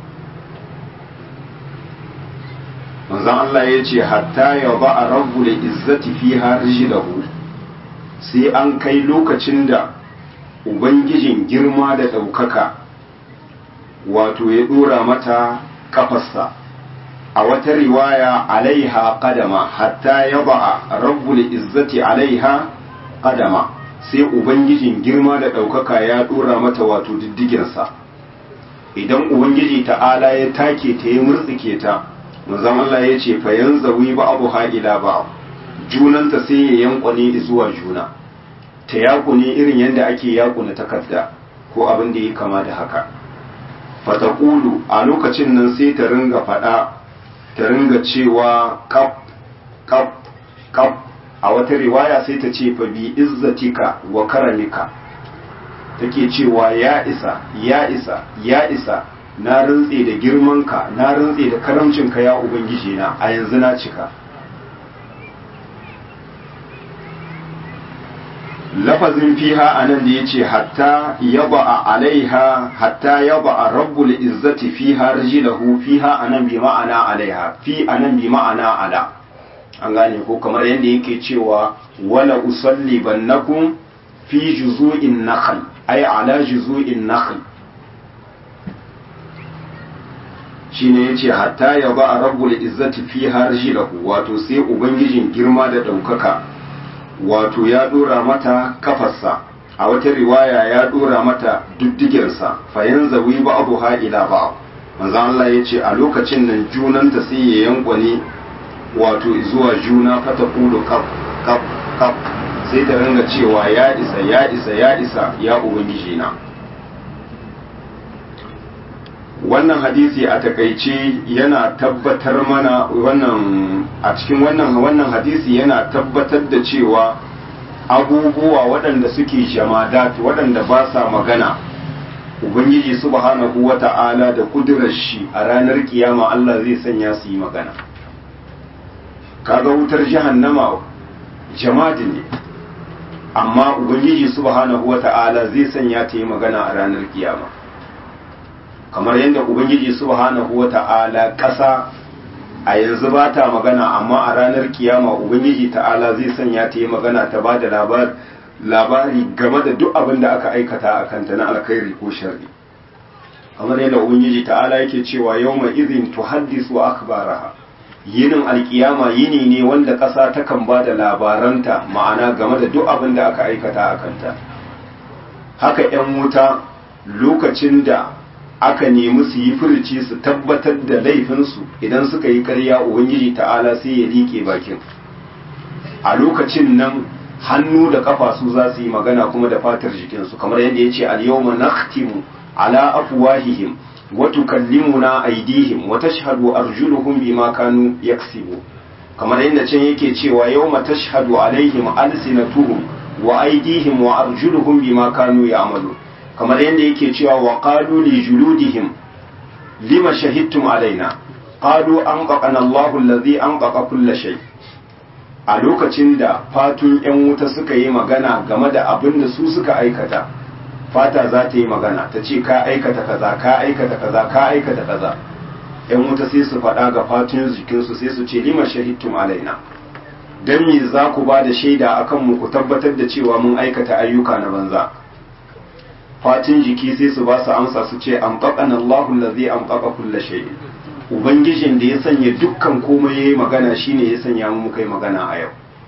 manzo Allah yace hatta ya ba a rabbul izzati fiha rijlahu sai an kai lokacin da ubangijin girma da ɗaukaka wato ya ɗora mata kafarsa a wata riwaya alaiha qadama hatta yaba rabbul izzati alaiha qadama sai ubangijin girma da ɗaukaka ya ɗora mata wato diddigensa idan ubangiji ta'ala ya take ta ya murtsike ta manzon Allah ya ce fa yanzawi ba abu ila ba junanta sai ya yankwane zuwa juna ta yakune irin yadda ake yakuna takarda ko abin da ya kama da haka fatakulu a lokacin nan sai ta ringa faɗa ta ringa cewa kaf kaf kaf a wata riwaya sai ta ce fa bi izzatika wa karamika take cewa ya isa ya isa ya isa na rantse da girmanka na rantse da karamcinka ya ubangiji na a yanzu na cika lafazin fiha anan da yace hatta yaba alaiha hatta yaba rabbul izzati fiha rijlahu fiha anan bi ma'ana alaiha fi anan bi ma'ana ala an gane ko kamar yadda yake cewa wala usalli bannakum fi juzu'in nakhl ay ala juzu'in nakhl shine yace hatta yaba rabbul izzati fiha rijlahu wato sai ubangijin girma da daukaka wato ya dora mata kafarsa a wata riwaya ya dora mata diddigensa fayan zawi ba abu ha ila ba manzo Allah ya ce a lokacin nan junanta sai ya yankwane wato zuwa juna fata kulu kaf kaf kaf sai ta ringa cewa ya isa ya isa ya isa ya ubangiji na wannan hadisi a takaice yana tabbatar mana wannan a cikin wannan wannan hadisi yana tabbatar da cewa abubuwa waɗanda suke jamadat waɗanda ba sa magana ubangiji subhanahu wata'ala da kudurar shi a ranar kiyama Allah zai sanya su yi magana kaga wutar jahannama jamadi ne amma ubangiji subhanahu wata'ala zai sanya ta yi magana a ranar kiyama kamar yadda ubangiji subhanahu wata'ala ƙasa a yanzu ba ta magana amma a ranar kiyama ubangiji ta'ala zai sanya ta yi magana ta ba da labari game da duk abin da aka aikata a kanta na alkhairi ko sharri kamar yadda ubangiji ta'ala yake cewa yau mai izin tuhaddisu akbaraha yinin alkiyama yini ne wanda ƙasa takan ba da labaranta ma'ana game da duk abin da aka aikata a kanta haka 'yan wuta lokacin da aka nemi su yi furici su tabbatar da laifinsu idan suka yi karya ubangiji ta'ala sai ya liƙe bakin a lokacin nan hannu da kafa su za su yi magana kuma da fatar jikinsu kamar yadda ya ce al-yawma nakhtimu ala afwahihim wa tukallimuna aydihim wa tashhadu arjuluhum bima kanu yaksibu kamar yadda can yake cewa yawma tashhadu alaihim alsinatuhum wa aydihim wa arjuluhum bima kanu ya'malun kamar yadda yake cewa wa qalu li juludihim lima shahidtum alaina qalu anqaqana Allahu allazi anqaqa kull shay a lokacin da fatun yan wuta suka yi magana game da abin da su suka aikata fata za ta yi magana ta ce ka aikata kaza ka aikata kaza ka aikata kaza yan wuta sai su faɗa ga fatun jikinsu sai su ce lima shahidtum alaina dan me za ku ba da shaida akan mu ku tabbatar da cewa mun aikata ayyuka na banza fatin jiki sai su ba su amsa su ce an faƙan Allahun da zai an faƙa kulla shayi Ubangijin da ya sanya dukkan komai ya yi magana shine ya sanya mu kai magana a yau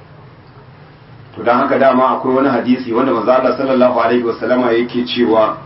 to don haka dama akwai wani hadisi wanda mazala sallallahu alaihi wasallama yake cewa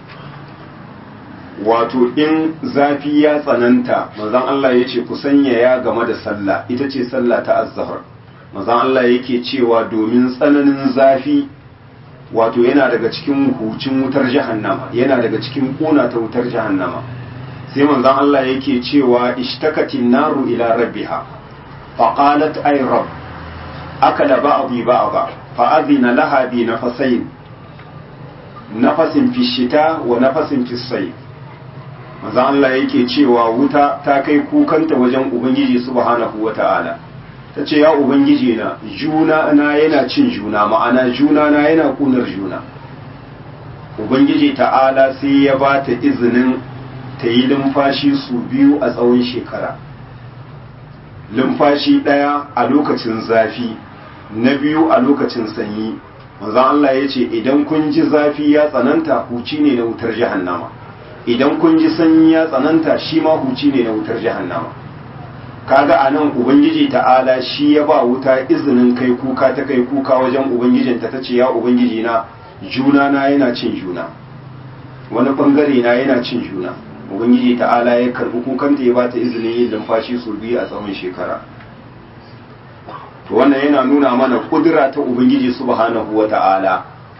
wato in zafi ya tsananta mazan Allah ya ce ku sanya ya game da sallah ita ce sallah ta azzahar mazan Allah yake cewa domin tsananin zafi wato yana daga cikin hucin wutar jahannama yana daga cikin kuna ta wutar jahannama sai manzon Allah yake cewa ishtakatin naru ila rabbiha fa qalat ay rabb akala ba'dhi ba'dha fa adhina laha bi nafasain nafasin fi shita wa nafasin fi sayf manzon Allah yake cewa wuta ta kai kukanta wajen ubangiji subhanahu wata'ala ta ce ya ubangiji na juna na yana cin juna ma'ana juna na yana kunar juna ubangiji ta'ala sai ya ba ta izinin ta yi lumfashi su biyu a tsawon shekara lumfashi ɗaya a lokacin zafi na biyu a lokacin sanyi manzan Allah ya ce idan kun ji zafi ya tsananta huci ne na wutar jahannama idan kun ji sanyi ya tsananta shi ma huci ne na wutar jahannama kaga a nan ubangiji ta'ala shi ya ba wuta izinin kai kuka ta kai kuka wajen ubangijinta ta ce ya ubangiji na juna na yana cin juna wani bangare na yana cin juna ubangiji ta'ala ya karbi kukanta ya ba ta izinin yin lumfashi su biyu a tsawon shekara to wannan yana nuna mana kudura ta ubangiji subhanahu wa ta'ala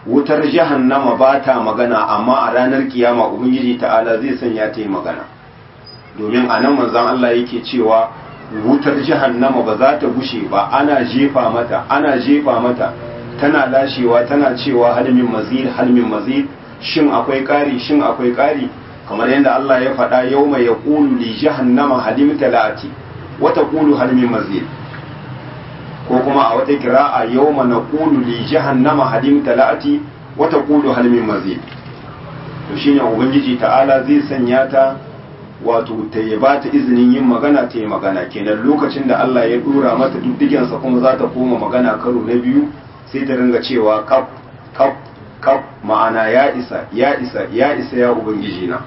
wutar jahannama ba ta magana amma a ranar kiyama ubangiji ta'ala zai sanya ta yi magana domin a nan manzan Allah yake cewa wutar jahannama ba za ta gushe ba ana jefa mata ana jefa mata tana lashewa tana cewa halmin mazid halmin mazid shin akwai ƙari shin akwai ƙari kamar yadda Allah ya faɗa yau mai ya ƙulu li jahannama halim talati wata ƙulu halmin mazid ko kuma a wata kira'a yau ma na ƙulu li jahannama halim talati wata ƙulu halmin mazid to shine ubangiji ta'ala zai sanya ta wato ta yi ba ta izinin yin magana ta yi magana kenan lokacin da Allah ya dura mata duddigensa kuma za ta koma magana karo na biyu sai ta ringa cewa kaf kaf kaf ma'ana ya isa ya isa ya isa ya ubangiji na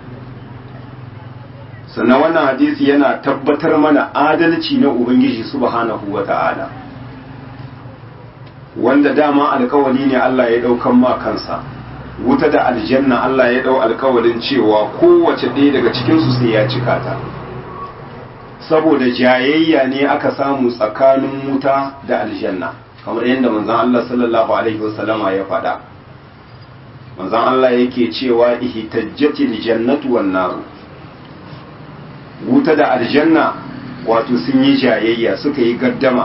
sannan wannan hadisi yana tabbatar mana adalci na ubangiji subhanahu wa ta'ala wanda dama alkawali ne Allah ya daukan ma kansa wuta da aljanna Allah ya dau alkawalin cewa kowace ɗaya daga cikinsu sai ya cika ta saboda jayayya ne aka samu tsakanin wuta da aljanna kamar yadda manzon Allah sallallahu alaihi wasallama ya faɗa manzon Allah yake cewa ihtajjatil jannatu wan naru wuta da aljanna wato sun yi jayayya suka yi gaddama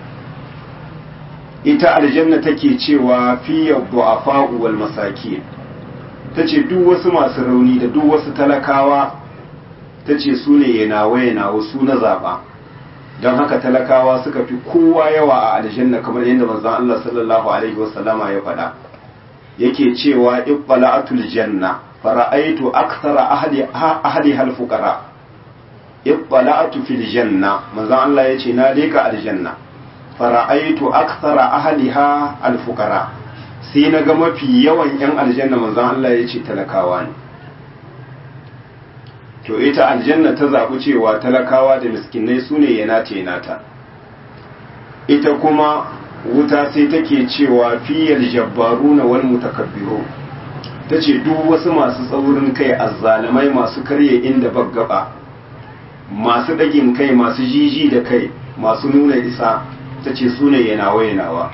ita aljanna take cewa fiye du'afa wal masakin tace duk wasu masu rauni da duk wasu talakawa tace su ne yanawa yanawa su na zaba don haka talakawa suka fi kowa yawa a aljanna kamar yadda manzon Allah sallallahu alaihi wasallama ya faɗa yake cewa ibbala'atul janna fara'aitu akthara ahli ahli hal fuqara ibbala'atu fil janna manzon Allah yace na leka aljanna fara'aitu akthara ahliha alfuqara sai na ga mafi yawan yan aljanna manzon Allah ya ce talakawa ne to ita aljanna ta zaɓi cewa talakawa da miskinai su ne yana nata ita kuma wuta sai take cewa fiyal jabbaruna wal mutakabbiru ta ce duk wasu masu tsaurin kai azzalamai masu karye inda baggaba masu ɗagin kai masu jiji da kai masu nuna isa ta ce su ne yanawa yanawa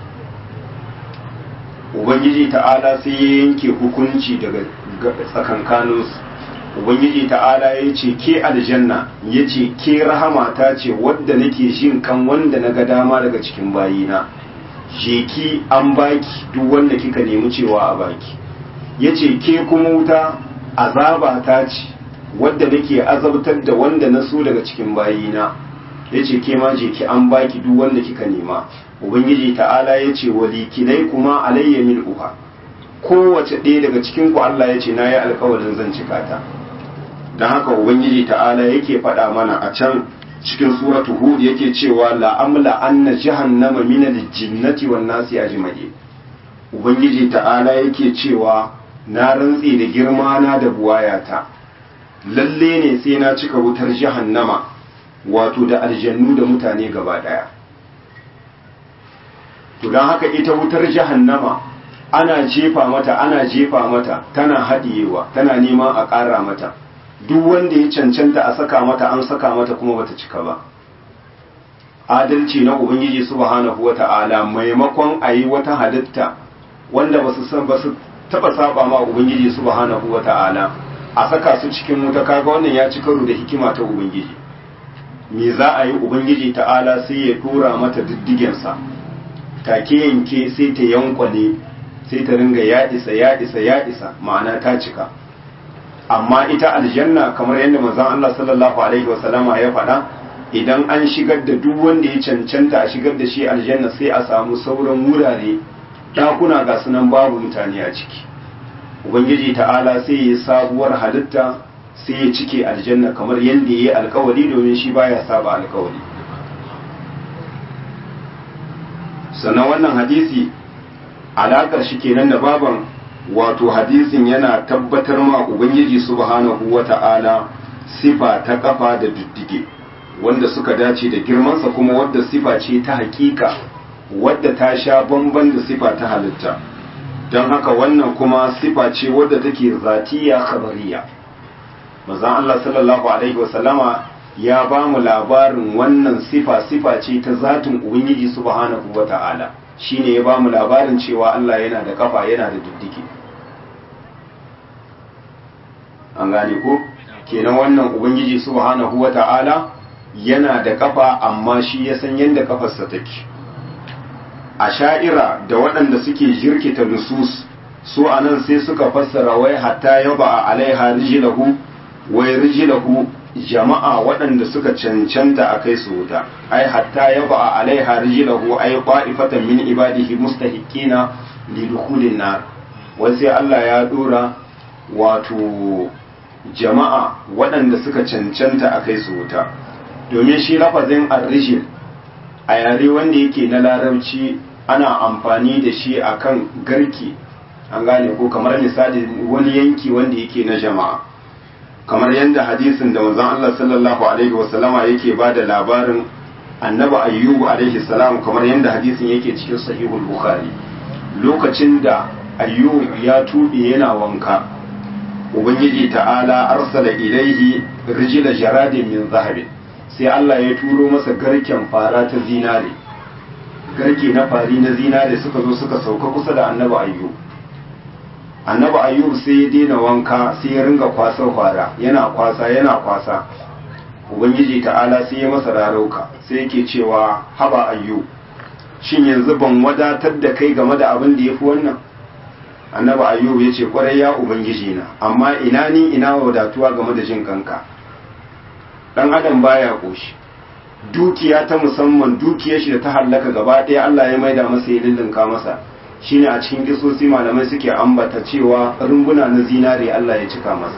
ubangiji ta'ala sai ya yanke hukunci daga tsakankaninsu ubangiji ta'ala ya ce ke aljanna ya ce ke rahama ta ce wadda nake jin kan wanda na ga dama daga cikin bayina je ki an baki duk wanda kika nemi cewa a baki ya ce ke kuma wuta azaba ta ce wadda nake azabtar da wanda na so daga cikin bayina ya ce ke ma je ki an baki duk wanda kika nema ubangiji ta'ala ya ce walikinai kuma alayya min uha kowace ɗaya daga cikin ku Allah ya ce na yi alkawarin zan cika ta don haka ubangiji ta'ala yake faɗa mana a can cikin suratu hud yake cewa la'amla anna jahannama min al-jinnati wan nasi ajma'i ubangiji ta'ala yake cewa na rantse da girma na da buwayata lalle ne sai na cika wutar jahannama wato da aljannu da mutane gaba daya to don haka ita wutar jahannama ana jefa mata ana jefa mata tana haɗiyewa tana neman a ƙara mata duk wanda ya cancanta a saka mata an saka mata kuma bata cika ba adalci na ubangiji subhanahu wata'ala maimakon a yi wata halitta wanda ba su san ba su taba saba ma ubangiji subhanahu wata'ala a saka su cikin wuta kaga wannan ya ci karo da hikima ta ubangiji me za a yi ubangiji ta'ala sai ya tura mata diddigensa take yanke sai ta yankwale sai ta ringa ya isa ya isa ya isa ma'ana ta cika amma ita aljanna kamar yadda manzon Allah sallallahu alaihi wasallama ya faɗa idan an shigar da duk wanda ya cancanta a shigar da shi aljanna sai a samu sauran wurare dakuna ga sunan babu mutane a ciki ubangiji ta'ala sai ya sabuwar halitta sai ya cike aljanna kamar yadda ya yi alkawari domin shi baya saba alkawari sannan wannan hadisi alaƙar shi kenan da baban wato hadisin yana tabbatar ma ubangiji subhanahu wata'ala sifa ta kafa da diddige wanda suka dace da girmansa kuma wadda sifa ce ta hakika wadda ta sha bamban da sifa ta halitta don haka wannan kuma sifa ce wadda take zatiya khabariya manzon Allah sallallahu alaihi wasallama ya ba mu labarin wannan sifa sifa ce ta zatin ubangiji subhanahu wata'ala shine ya bamu labarin cewa Allah yana da kafa yana da diddike an gane ko kenan wannan ubangiji subhanahu wata'ala yana da kafa amma shi ya san yadda kafarsa take a sha'ira da waɗanda suke jirkita nusus su anan sai suka fassara wai hatta yaba a alaiha rijilahu wai rijilahu jama'a waɗanda suka cancanta a kai su wuta ai hatta yaba a alaiha rijilahu ai qa'ifatan min ibadihi mustahiqina lidukhulin nar wai sai Allah ya dora wato jama'a waɗanda suka cancanta a kai su wuta domin shi lafazin arrijil a yare wanda yake na larabci ana amfani da shi akan garki an gane ko kamar misali wani yanki wanda yake na jama'a kamar yadda hadisin da manzon Allah sallallahu alaihi wasallama yake ba da labarin annabi ayyubu alaihi salam kamar yadda hadisin yake cikin sahihul bukhari lokacin da ayyub ya tube yana wanka ubangiji ta'ala arsala ilaihi rijila jaradin min zahabin sai Allah ya turo masa garken fara ta zinare garke na fari na zinare suka zo suka sauka kusa da annabi ayyub annabi ayyub sai ya daina wanka sai ya ringa kwasar fara yana kwasa yana kwasa ubangiji ta'ala sai ya masa rarauka sai yake cewa haba ayyub shin yanzu ban wadatar da kai game da abin da ya fi wannan annabi ayyub ya ce kwarai ya ubangiji na amma ina ni ina wadatuwa game da jin kanka dan adam baya koshi dukiya ta musamman dukiyar shi da ta hallaka gaba ɗaya Allah ya maida masa ya lullunka masa shine a cikin kisosi malamai suke ambata cewa rumbuna na zinare Allah ya cika masa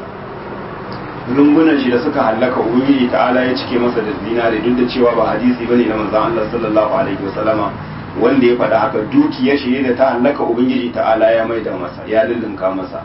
rumbunan shi da suka hallaka ubangiji ta'ala ya cike masa da zinare duk da cewa ba hadisi bane na manzon Allah sallallahu alaihi wasallama wanda ya faɗa haka dukiyar shi da ta hallaka ubangiji ta'ala ya maida masa ya lullunka masa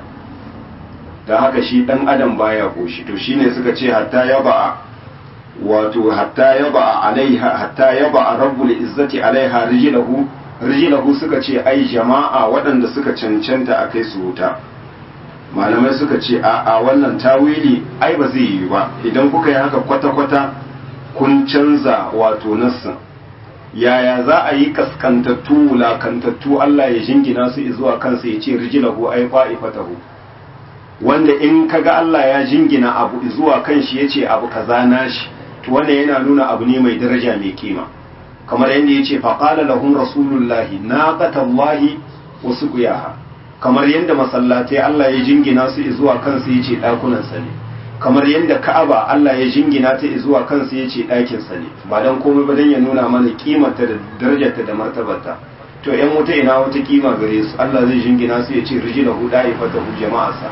don haka shi dan adam baya koshi to shine suka ce hatta ya ba'a wato hatta ya ba'a alaiha hatta ya ba'a rabbul izzati alaiha rijlahu rijlahu suka ce ai jama'a waɗanda suka cancanta a kai su wuta malamai suka ce a a wannan tawili ai ba zai yi ba idan kuka yi haka kwata-kwata kun canza wato nassin yaya za a yi kaskantattu wulakantattu Allah ya jingina su zuwa kansa ya ce rijilahu ai fa'ifatahu wanda in kaga Allah ya jingina abu zuwa kan shi ya ce abu kaza nashi to wannan yana nuna abu ne mai daraja mai kima kamar yadda ya ce faƙala lahum rasulullahi naqatallahi wa suqiyaha kamar yadda masallatai Allah ya jingina su zuwa kansa ya ce ɗakunan sa ne kamar yadda Ka'aba Allah ya jingina ta zuwa kansa ya ce ɗakin sa ne ba dan komai ba dan ya nuna mana kimarta da darajarta da martabarta to ƴan wuta ina wata kima gare su Allah zai jingina su ya ce rijilahu da'ifatahu jama'arsa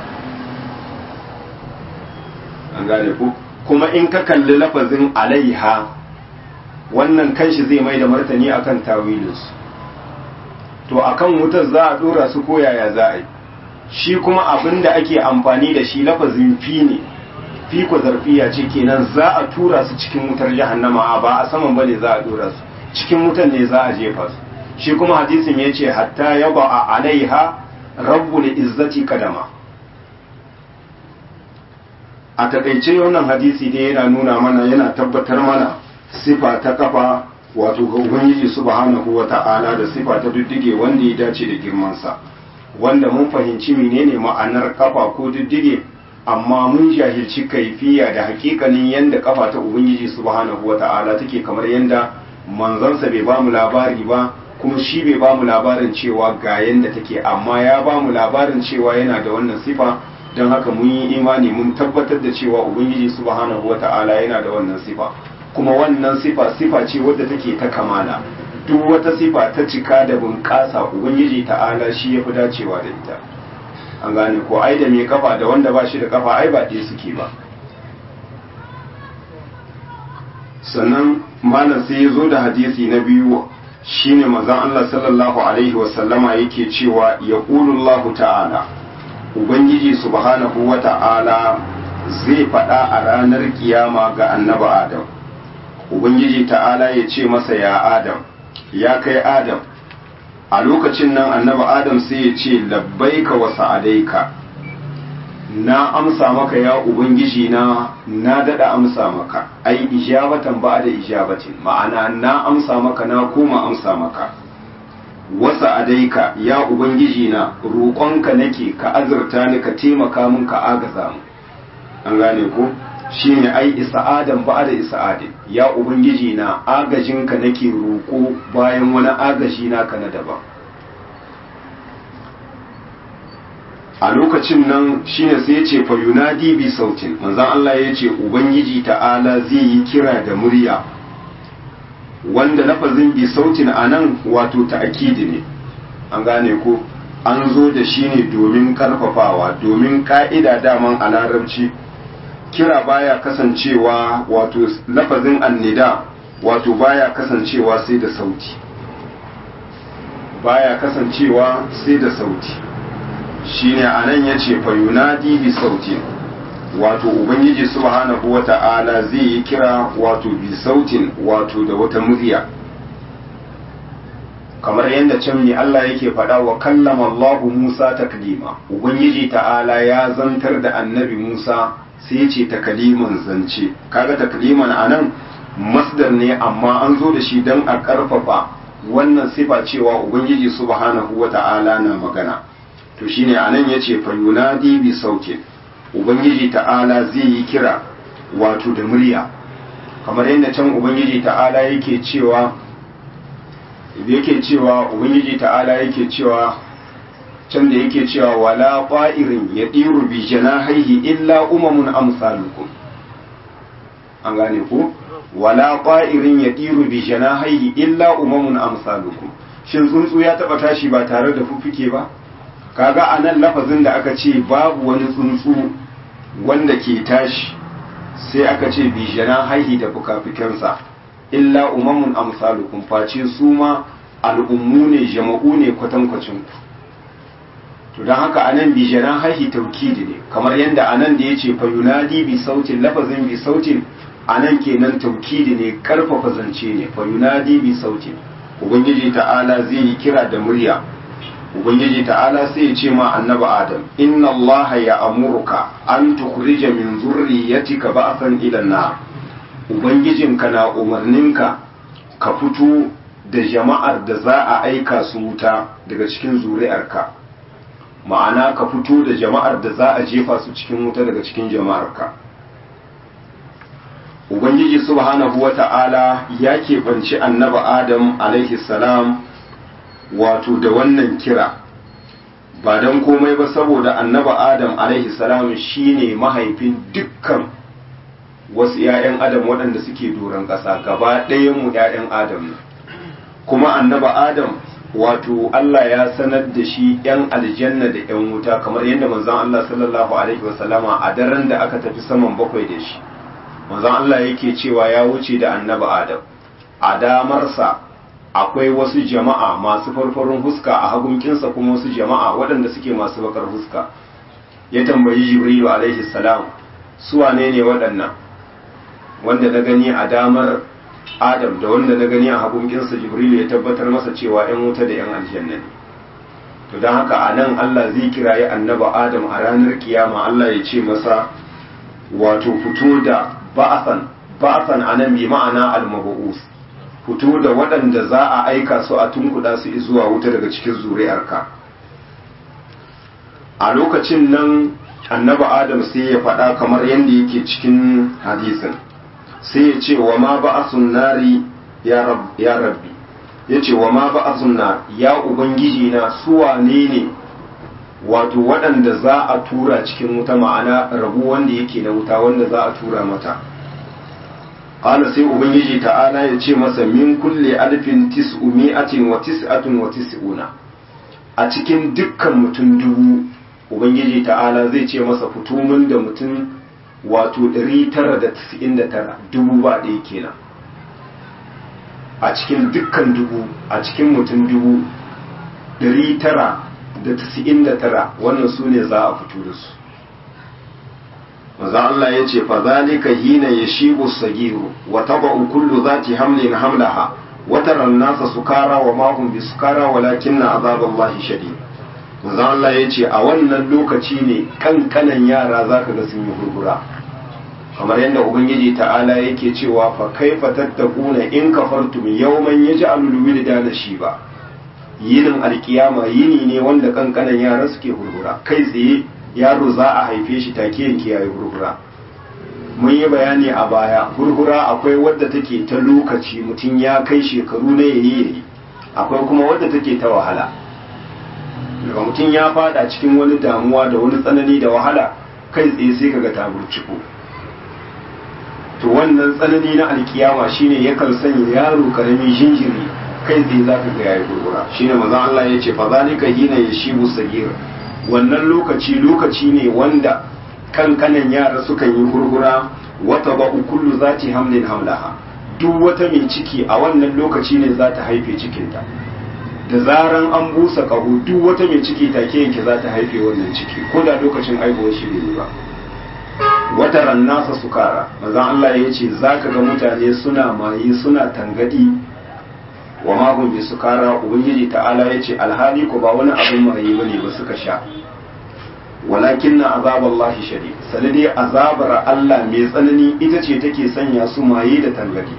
an gane ku kuma in ka kalli lafazin alaiha wannan kanshi zai mai da martani akan tawilinsu to akan wutar za a dora su ko yaya za a yi shi kuma abin da ake amfani da shi lafazin fi ne fi ko zarfiya ce kenan za a tura su cikin wutar jahannama ba a saman bane za a dora su cikin wutar ne za a jefa su shi kuma hadisin ya ce hatta yaba a alaiha rabbul izzati kadama a takaice wannan hadisi dai yana nuna mana yana tabbatar mana sifa ta kafa wato ga ubangiji subhanahu wa ta'ala da sifa ta diddige wanda ya dace da girmansa wanda mun fahimci menene ma'anar kafa ko diddige amma mun jahilci kaifiya da hakikanin yanda kafa ta ubangiji subhanahu wa ta'ala take kamar yanda manzansa bai ba mu labari ba kuma shi bai ba mu labarin cewa ga yanda take amma ya ba mu labarin cewa yana da wannan sifa don haka mun yi imani mun tabbatar da cewa ubangiji subhanahu wata'ala yana da wannan sifa kuma wannan sifa sifa ce wadda take ta kamala duk wata sifa ta cika da bunƙasa ubangiji ta'ala shi ya fi dacewa da ita an gane ko ai da mai kafa da wanda ba shi da kafa ai ba ɗaya suke ba sannan malam sai ya zo da hadisi na biyu shine manzon Allah sallallahu alaihi wasallama yake cewa yaqulullahu ta'ala ubangiji subhanahu wa ta'ala zai faɗa a ranar kiyama ga annaba adam ubangiji ta'ala ya ce masa ya adam ya kai adam a lokacin nan annaba adam sai ya ce labbaika wa sa'adaika na amsa maka ya ubangiji na na dada amsa maka ai ijabatan ba da ijabatin ma'ana na amsa maka na koma amsa maka wasa adaika ya ubangiji na roƙonka nake ka azurta ni ka taimaka min ka agaza mu an gane ko shine ai isa'adan ba da isa'adin ya ubangiji na agajinka nake roƙo bayan wani agaji naka na daban a lokacin nan shine sai ya ce fa yunadi bi sautin manzon Allah ya ce ubangiji ta'ala zai yi kira da murya wanda lafazin bi sautin anan wato ta'kidi ne an gane ko an zo da shi ne domin karfafawa domin ka'ida daman a larabci kira baya kasancewa wato lafazin annida wato baya kasancewa sai da sauti baya kasancewa sai da sauti shine anan yace fa yunadi bi sautin wato ubangiji subhanahu wata'ala zai yi kira wato bi sautin wato da wata murya kamar yadda can ne Allah yake faɗa wa kallama Allah Musa taklima ubangiji ta'ala ya zantar da annabi Musa sai ce takaliman zance kaga takliman anan masdar ne amma an zo da shi don a ƙarfafa wannan sifa cewa ubangiji subhanahu wata'ala na magana to shine anan yace fa yunadi bi sautin ubangiji ta'ala zai yi kira wato da murya kamar yadda can ubangiji ta'ala yake cewa yake cewa ubangiji ta'ala yake cewa can da yake cewa wala qa'irin yadiru bi janahihi illa umamun amsalukum an gane ku wala qa'irin yadiru bi janahihi illa umamun amsalukum shin tsuntsu ya taba tashi ba tare da fuffuke ba kaga anan lafazin da aka ce babu wani tsuntsu wanda ke tashi sai aka ce bi janahihi da fukafikansa illa umamun amsalukum face su ma al'ummu ne jama'u ne kwatankwacin ku to don haka anan bi jaran haihi taukidi ne kamar yadda anan da ya ce fa yunadi bi sautin lafazin bi sautin anan kenan taukidi ne karfafa zance ne fa yunadi bi sautin ubangiji ta'ala zai yi kira da murya ubangiji ta'ala sai ya ce ma annabi adam inna allaha ya amurka an tukhrija min zurriyatika ba'san ila nar ubangijinka na umarninka ka fito da jama'ar da za a aika su wuta daga cikin zuri'arka ma'ana ka fito da jama'ar da za a jefa su cikin wuta daga cikin jama'arka ubangiji subhanahu wata'ala ya keɓanci annaba adam alaihi salam wato da wannan kira ba don komai ba saboda annaba adam alaihi salam shine mahaifin dukkan wasu 'ya'yan adam waɗanda suke doron ƙasa gaba ɗayanmu 'ya'yan adam ne kuma annaba adam wato Allah ya sanar da shi 'yan aljanna da 'yan wuta kamar yadda manzon Allah sallallahu alaihi wasallama a daren da aka tafi saman bakwai da shi manzon Allah yake cewa ya wuce da annaba adam a damarsa akwai wasu jama'a masu farfarin huska a hagunkinsa kuma wasu jama'a waɗanda suke masu bakar huska ya tambayi jibrilu alaihi salam su wane ne waɗannan wanda na gani a damar adam da wanda na gani a hagunginsa jibrilu ya tabbatar masa cewa 'yan wuta da 'yan aljanna ne to don haka a nan allah zai kirayi annaba adam a ranar kiyama allah ya ce masa wato fito da ba'asan ba'asan a nan bi ma'ana al-mabu'us fito da waɗanda za a aika su a tunkuɗa su zuwa wuta daga cikin zuri'arka a lokacin nan annaba adam sai ya faɗa kamar yadda yake cikin hadisin sai ya ce wa ma ba'asun nari ya rabbi ya ce wa ma ba'asun nar ya ubangiji na suwane ne wato waɗanda za a tura cikin wuta ma'ana rabu wanda yake na wuta wanda za a tura mata qala sai ubangiji ta'ala ya ce masa min kulle alfin tis'umi'atin wa tis'atun wa tis'una a cikin dukkan mutum dubu ubangiji ta'ala zai ce masa fito min da mutum wato 999 dubu ba ɗaya kenan a cikin dukkan dubu a cikin mutum dubu 999 wannan su ne za a fito da su maza Allah ya ce fa zalika hina yashibu sagiru wa taba'u kullu zati hamlin hamlaha wa tara an-nasa sukara wa ma hum bisukara walakinna azaballahi shadid maza Allah ya ce a wannan lokaci ne kankanan yara zaka ga sun yi hurgura kamar yadda ubangiji ta'ala yake cewa fa kaifa tattakuna in kafartum yawman yaj'alul wildana shiba yinin alkiyama yini ne wanda kankanan yara suke hurhura kai tsaye yaro za a haife shi take yanke yayi hurhura mun yi bayani a baya hurhura akwai wadda take ta lokaci mutum ya kai shekaru na yayi yayi akwai kuma wadda take ta wahala daga mutum ya fada cikin wani damuwa da wani tsanani da wahala kai tsaye sai kaga ta burciko to wannan tsanani na alkiyama shine yakan sanya yaro karami jinjiri kai tsaye za ka ga yayi gurgura shine manzo Allah ya ce fa zalika hina yashibu sagir wannan lokaci lokaci ne wanda kankanan yara sukan yi gurgura wata ba kullu zati hamlin hamlaha duk wata mai ciki a wannan lokaci ne za ta haife cikinta da zaran an busa ƙaho duk wata mai ciki take yanke za ta haife wannan ciki ko da lokacin aihuwar shi bai ba wata rannasa sukara manzon Allah ya ce za ka ga mutane suna maye suna tangadi wa mahun bi sukara ubangiji ta'ala ya ce alhali ko ba wani abin maye bane ba suka sha walakin na azabar shari sanadi azabar Allah mai tsanani ita ce take sanya su maye da tangadi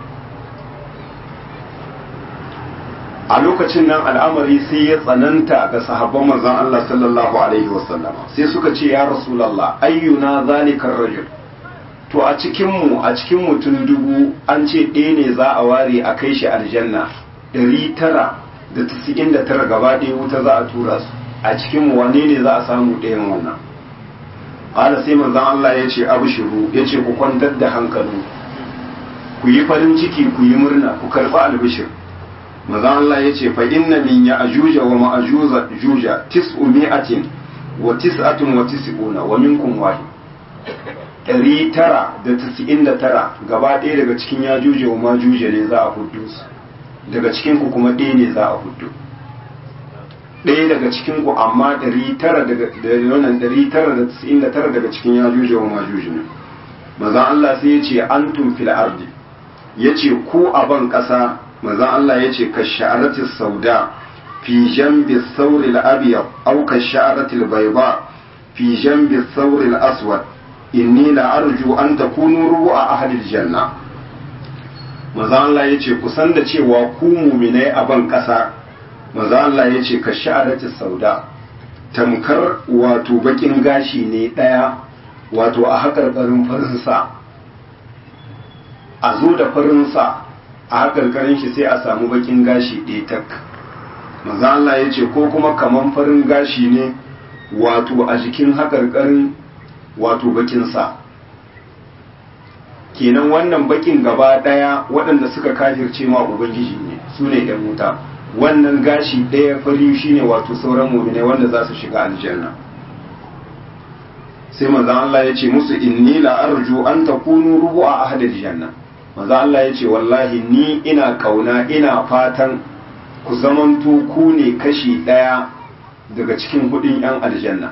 a lokacin nan al'amari sai ya tsananta ga sahabban manzon Allah sallallahu alaihi wasallama sai suka ce ya rasulullah ayyuna zalikar rajul to a cikin mu a cikin mutum dubu an ce ɗaya ne za a ware a kai shi aljanna ɗari tara da tasi'in da tara gaba ɗaya wuta za a tura su a cikin mu wane ne za a samu ɗayan wannan ƙala sai manzon Allah ya ce abshiru ya ce ku kwantar da hankali ku yi farin ciki ku yi murna ku karɓi albishir maza Allah ya ce fa inna min ya ajuja wa ma'ajuza juja tis'u mi'atin wa tis'atun wa tis'una wa minkum wahid ɗari tara da tis'in da tara gaba ɗaya daga cikin ya juja wa majuja ne za a huddu su daga cikin ku kuma ɗaya ne za a huddu ɗaya daga cikin ku amma ɗari tara daga wannan ɗari tara da tis'in da tara daga cikin ya juja wa majuja ne maza Allah sai ya ce antum fil ardi ya ce ku a ban ƙasa manzon Allah ya ce ka sha'arati sauda fi jambi sauri al-abyad aw ka sha'arati al-bayda fi jambi sauri al-aswad inni la arju an takunu ru'a ahli al-janna manzon Allah ya ce ku san da cewa ku mu'minai a ban kasa manzon Allah ya ce ka sha'arati sauda tamkar wato bakin gashi ne daya wato a hakarkarin farinsa a zo da farinsa a hakarkarin shi sai a samu bakin gashi ɗaya tak maza Allah ya ce ko kuma kaman farin gashi ne wato a jikin hakarkarin wato bakinsa kenan wannan bakin gaba ɗaya waɗanda suka kafirce ma ubangiji ne su ne ɗan wuta wannan gashi ɗaya fari shi ne wato sauran muminai wanda za su shiga aljanna sai maza Allah ya ce musu inni la arju an takunu rubu'a ahlil janna maza Allah ya ce wallahi ni ina kauna ina fatan ku zamanto ku ne kashi ɗaya daga cikin hudun 'yan aljanna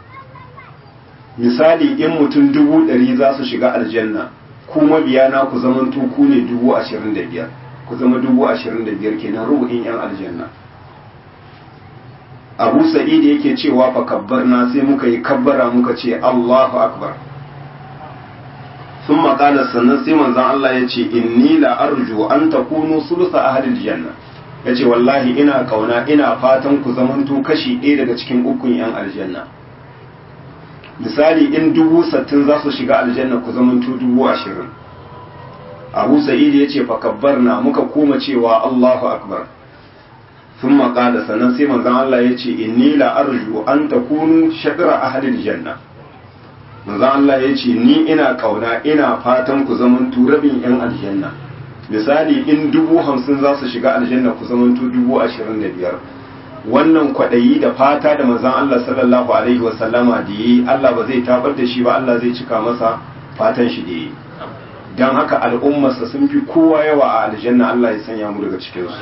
misali in mutum dubu ɗari za su shiga aljanna ku mabiyana ku zamanto ku ne dubu ashirin da biyar ku zama dubu ashirin da biyar kenan rubu'in 'yan aljanna abu sa'id yake cewa fa kabbarna sai muka yi kabbara muka ce allahu akbar sun maƙala sannan sai manzan Allah ya ce inni la arju an takunu sulusa ahlil janna ya ce wallahi ina kauna ina fatan ku zamanto kashi ɗaya daga cikin ukun yan aljanna misali in dubu sattin za su shiga aljanna ku zamanto dubu ashirin abu sa'id ya ce fakabbar na muka koma cewa allahu akbar sun maƙala sannan sai manzan Allah ya ce inni la arju an takunu shadra ahlil janna manzo Allah ya ce ni ina kauna ina fatan ku zamantu rabin yan aljanna misali in dubu hamsin za su shiga aljanna ku zamantu dubu ashirin da biyar wannan kwaɗayi da fata da manzon Allah sallallahu alaihi wasallama da yi Allah ba zai tabar da shi ba Allah zai cika masa fatan shi da yi don haka al'ummarsa sun fi kowa yawa a aljanna Allah ya sanya mu daga cikinsu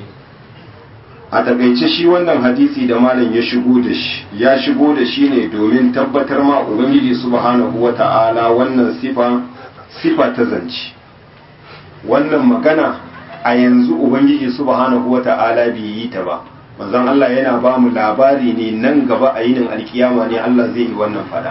a takaice shi wannan hadisi da malam ya shigo da shi ya shigo da shi ne domin tabbatar ma ubangiji subhanahu wata'ala wannan sifa sifa ta zanci wannan magana a yanzu ubangiji subhanahu wata'ala bai yi ta ba manzon Allah yana ba mu labari ne nan gaba a yinin alkiyama ne Allah zai yi wannan fada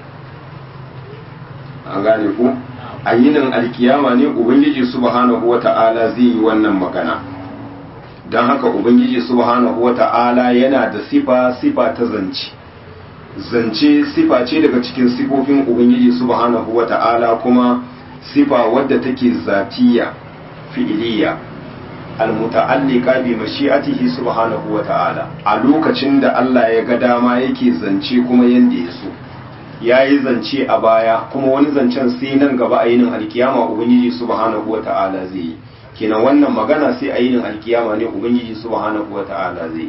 an gane ku a yinin alkiyama ne ubangiji subhanahu wata'ala zai yi wannan magana don haka ubangiji subhanahu wata'ala yana da sifa sifa ta zance zance sifa ce daga cikin sifofin ubangiji subhanahu wata'ala kuma sifa wadda take zatiya fi'iliya almuta'alliqa bi mashi'atihi subhanahu wata'ala a lokacin da Allah ya ga dama yake zance kuma yanda ya so yayi zance a baya kuma wani zancen sai nan gaba a yinin alkiyama ubangiji subhanahu wata'ala zai yi kenan wannan magana sai a yinin alkiyama ne ubangiji subhanahu wata'ala zai yi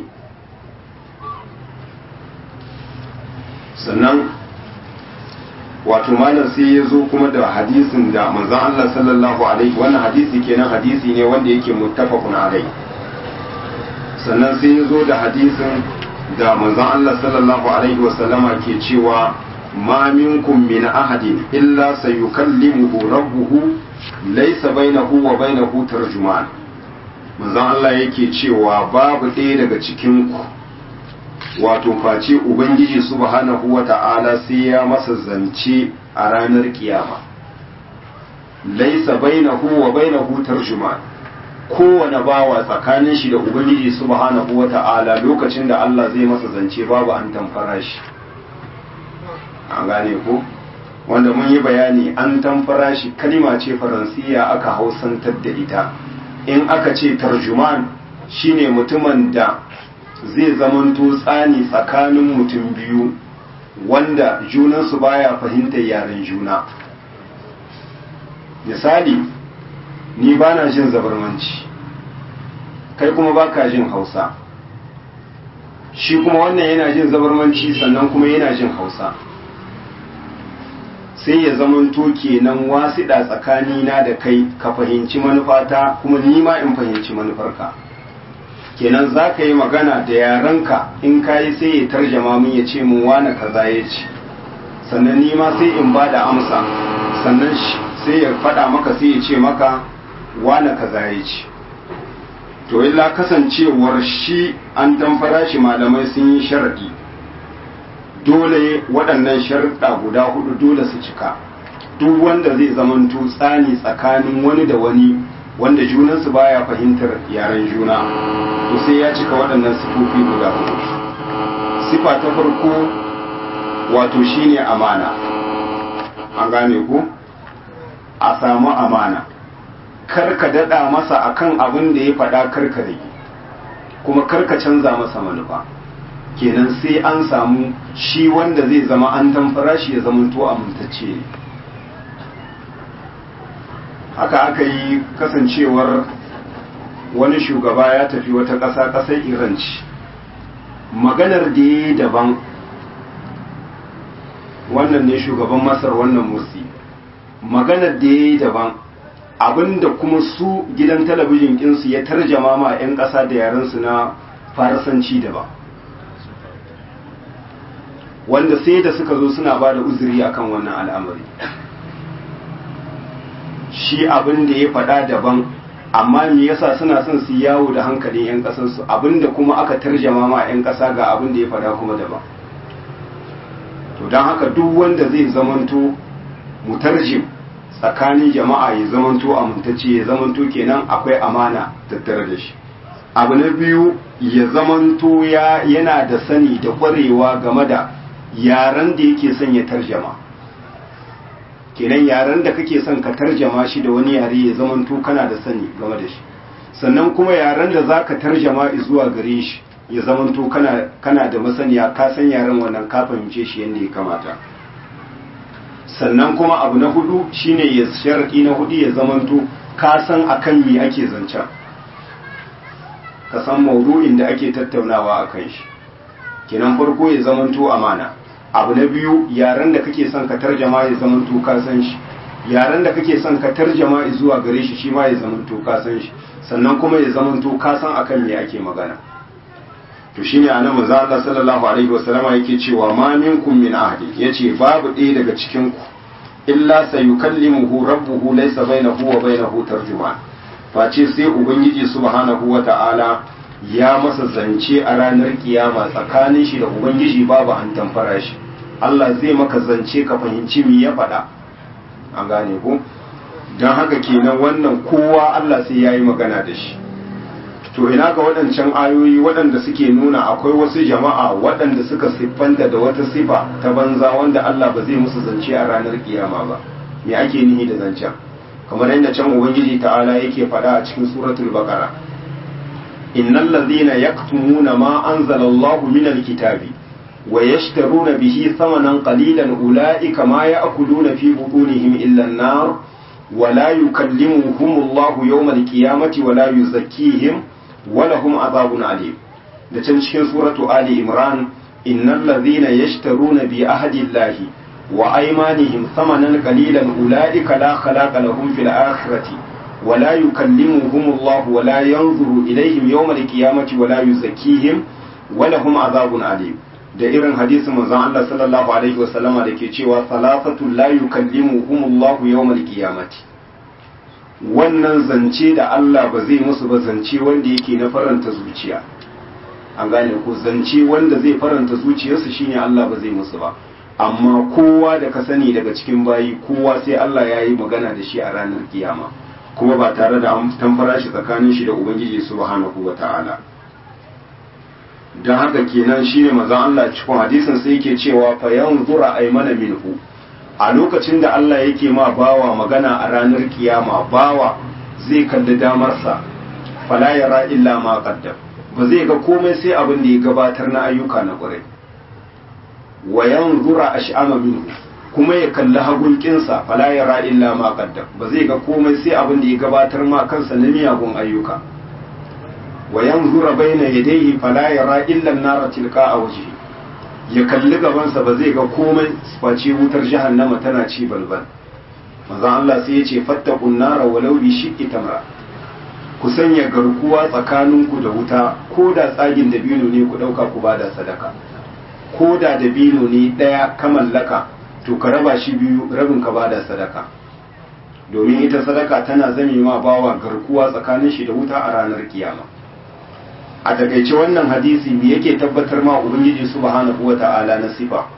sannan wato malam sai ya zo kuma da hadisin da manzon Allah sallallahu alaihi wannan hadisi kenan hadisi ne wanda yake muttafaqun alai sannan sai ya zo da hadisin da manzon Allah sallallahu alaihi wasallama ke cewa ma minkum min ahadin illa sayukallimuhu rabbuhu laysa bainahu wa bainahu tarjuman manzon Allah yake cewa babu ɗaya daga cikin ku wato face ubangiji subhanahu wata'ala sai ya masa zance a ranar kiyama laisa bainahu wa bainahu tarjuman kowane bawa tsakanin shi da ubangiji subhanahu wata'ala lokacin da Allah zai masa zance babu an tamfara shi an gane ko wanda mun yi bayani an tamfara shi kalima ce faransiya aka hausantar da ita in aka ce tarjuman shine mutumin da zai zamanto tsani tsakanin mutum biyu wanda junansu baya fahimtar yaren juna misali ni ba na jin zabarmanci kai kuma ba ka jin hausa shi kuma wannan yana jin zabarmanci sannan kuma yana jin hausa sai ya zamanto kenan wasiɗa tsakanina da kai ka fahimci manufata kuma ni ma in fahimci manufarka kenan za ka yi magana da yarenka in ka yi sai ya tarjama min ya ce mun wane kaza ya ce sannan ni ma sai in ba da amsa sannan sai ya faɗa maka sai ya ce maka wane kaza ya ce to illa kasancewar shi an tamfara shi malamai sun yi sharaɗi dole waɗannan sharuɗa guda hudu dole su cika duk wanda zai zamanto tsani tsakanin wani da wani wanda junansu baya fahimtar yaren juna to sai ya cika waɗannan sifofi guda hudu sifa ta farko wato shine amana an gane ku a samu amana karka daɗa masa akan abin da ya faɗa karka rage kuma karka canza masa manufa kenan sai an samu shi wanda zai zama an tamfara shi ya zamanto amintacce ne haka aka yi kasancewar wani shugaba ya tafi wata ƙasa ƙasar iranci maganar da ya yi daban wannan ne shugaban masar wannan mursi maganar da ya yi daban abinda kuma su gidan talabijin ɗinsu ya tarjama ma 'yan ƙasa da yarensu na farasanci daban wanda sai da suka zo suna ba da uzuri akan wannan al'amari shi abin da ya faɗa daban amma me yasa suna son su yawo da hankalin 'yan ƙasarsu abinda kuma aka tarjama ma 'yan ƙasa ga abin da ya faɗa kuma daban to don haka duk wanda zai zamanto mutarjim tsakanin jama'a ya zamanto amintacce ya zamanto kenan akwai amana tattare da shi abu na biyu ya zamanto ya yana da sani da kwarewa game da yaren da yake son ya tarjama kenan yaren da kake son ka tarjama shi da wani yare ya zamanto kana da sani game da shi sannan kuma yaren da za ka tarjama zuwa gare shi ya zamanto kana, kana da masaniya ka san yaren wannan ka fahimce shi yadda ya kamata sannan kuma abu na hudu shine ya sharadi na hudu ya zamanto ka san akan me ake zancen ka san maudu'in da ake tattaunawa a kan shi kenan farko ya zamanto amana abu na biyu yaren da kake son ka tarjama ya zamanto ka san shi yaren da kake son ka tarjama zuwa gare shi shi ma ya zamanto ka san shi sannan kuma ya zamanto ka san akan me ake magana to shine annabi manzo Allah sallallahu alaihi wasallama yake cewa ma minkum min ahadin yace babu ɗaya daga cikin ku illa sayukallimuhu rabbuhu laysa bainahu wa bainahu tarjuman face sai ubangiji subhanahu wata'ala ya masa zance a ranar kiyama tsakanin shi da ubangiji babu an tamfara shi Allah zai maka zance ka fahimci me ya faɗa an gane ko don haka kenan wannan kowa Allah sai ya yi magana da shi to ina ga waɗancan ayoyi waɗanda suke nuna akwai wasu jama'a waɗanda suka siffanta da wata sifa ta banza wanda Allah ba zai musu zance a ranar kiyama ba me ake nihi da zancen kamar yadda can ubangiji ta'ala yake faɗa a cikin suratul baqara innal ladhina yaktumuna ma anzalallahu minal kitabi wa yashtaruna bihi thamanan qalilan ulaika ma ya'kuluna fi butunihim illa an-nar wa la yukallimuhum Allahu yawmal qiyamati wa la yuzakkihim wa lahum adhabun alim da can cikin suratu ali imran innal ladhina yashtaruna bi ahdi Allahi wa aymanihim thamanan qalilan ulaika la khalaqa lahum fil akhirati wa la yukallimuhum Allahu wa la yanzuru ilayhim yawmal qiyamati wa la yuzakkihim wa lahum adhabun alim da irin hadisin manzon Allah sallallahu alaihi wasallama da ke cewa salasatu la yukallimuhumullahu yawmal qiyamati wannan zance da Allah ba zai musu ba zance wanda yake na faranta zuciya an gane ko zance wanda zai faranta zuciyarsu shine Allah ba zai musu ba amma kowa da ka sani daga cikin bayi kowa sai Allah ya yi magana da shi a ranar kiyama kuma ba tare da an tamfara shi tsakanin shi da ubangiji subhanahu wata'ala don haka kenan shine manzon Allah cikin hadisin sai yake cewa fa yanzura aymana minhu a lokacin da Allah yake ma bawa magana a ranar kiyama bawa zai kalli damarsa fala yara illa ma qaddam ba zai ga komai sai abin da ya gabatar na ayyuka na ƙwarai wa yanzura ash'ama minhu kuma ya kalli hagunkinsa fala yara illa ma qaddam ba zai ga komai sai abin da ya gabatar ma kansa na miyagun ayyuka wa yanzura baina yadayhi fala yara illa an-nara tilqa'a wajhi ya kalli gabansa ba zai ga komai face wutar jahannama tana ci balbal manzon Allah sai ya ce fattaqun nara walau bi shiqqi tamra ku sanya garkuwa tsakaninku da wuta ko da tsagin dabino ne ku dauka ku bada sadaka ko da dabino ne daya ka mallaka to ka raba shi biyu rabin ka bada sadaka domin ita sadaka tana zame ma bawa garkuwa tsakanin shi da wuta a ranar kiyama a takaice wannan hadisi me yake tabbatar ma ubangiji subhanahu wata'ala na sifa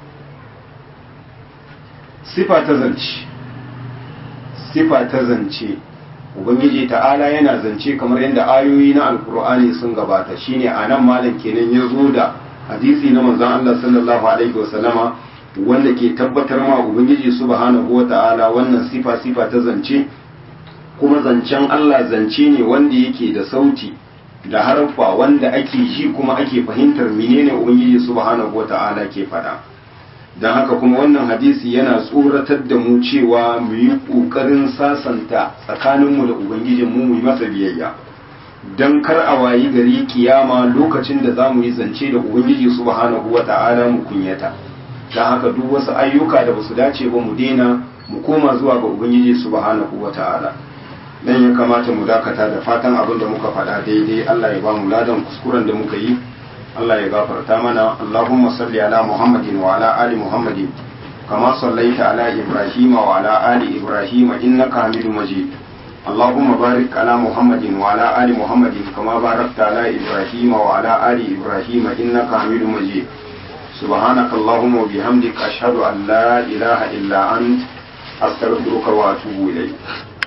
sifa ta zance sifa ta zance ubangiji ta'ala yana zance kamar yadda ayoyi na alkur'ani sun gabata shine a nan malam kenan ya zo da hadisi na manzon Allah sallallahu alaihi wasallama wanda ke tabbatar ma ubangiji subhanahu wata'ala wannan sifa sifa ta zance kuma zancen Allah zance ne wanda yake da sauti da harfa wanda ake ji kuma ake fahimtar menene ubangiji subhanahu wata'ala ke faɗa don haka kuma wannan hadisi yana tsoratar da mu cewa mu yi ƙoƙarin sasanta tsakaninmu da ubangijinmu mu yi masa biyayya don kar a wayi gari kiyama lokacin da za mu yi zance da ubangiji subhanahu wata'ala mu kunyata don haka duk wasu ayyuka da basu dace ba mu daina mu koma zuwa ga ubangiji subhanahu wata'ala dan ya kamata mu dakata da fatan abin da muka faɗa daidai Allah ya ba mu ladan kuskuren da muka yi Allah ya gafarta mana Allahumma salli ala Muhammadin wa ala ali Muhammadin kama sallaita ala Ibrahim wa ala ali Ibrahim innaka Hamidum Majid Allahumma barik ala Muhammadin wa ala ali Muhammadin kama barakta ala Ibrahim wa ala ali Ibrahim innaka Hamidum Majid سبحانك اللهم وبحمدك أشهد أن لا إله إلا أنت أستغفرك وأتوب إليك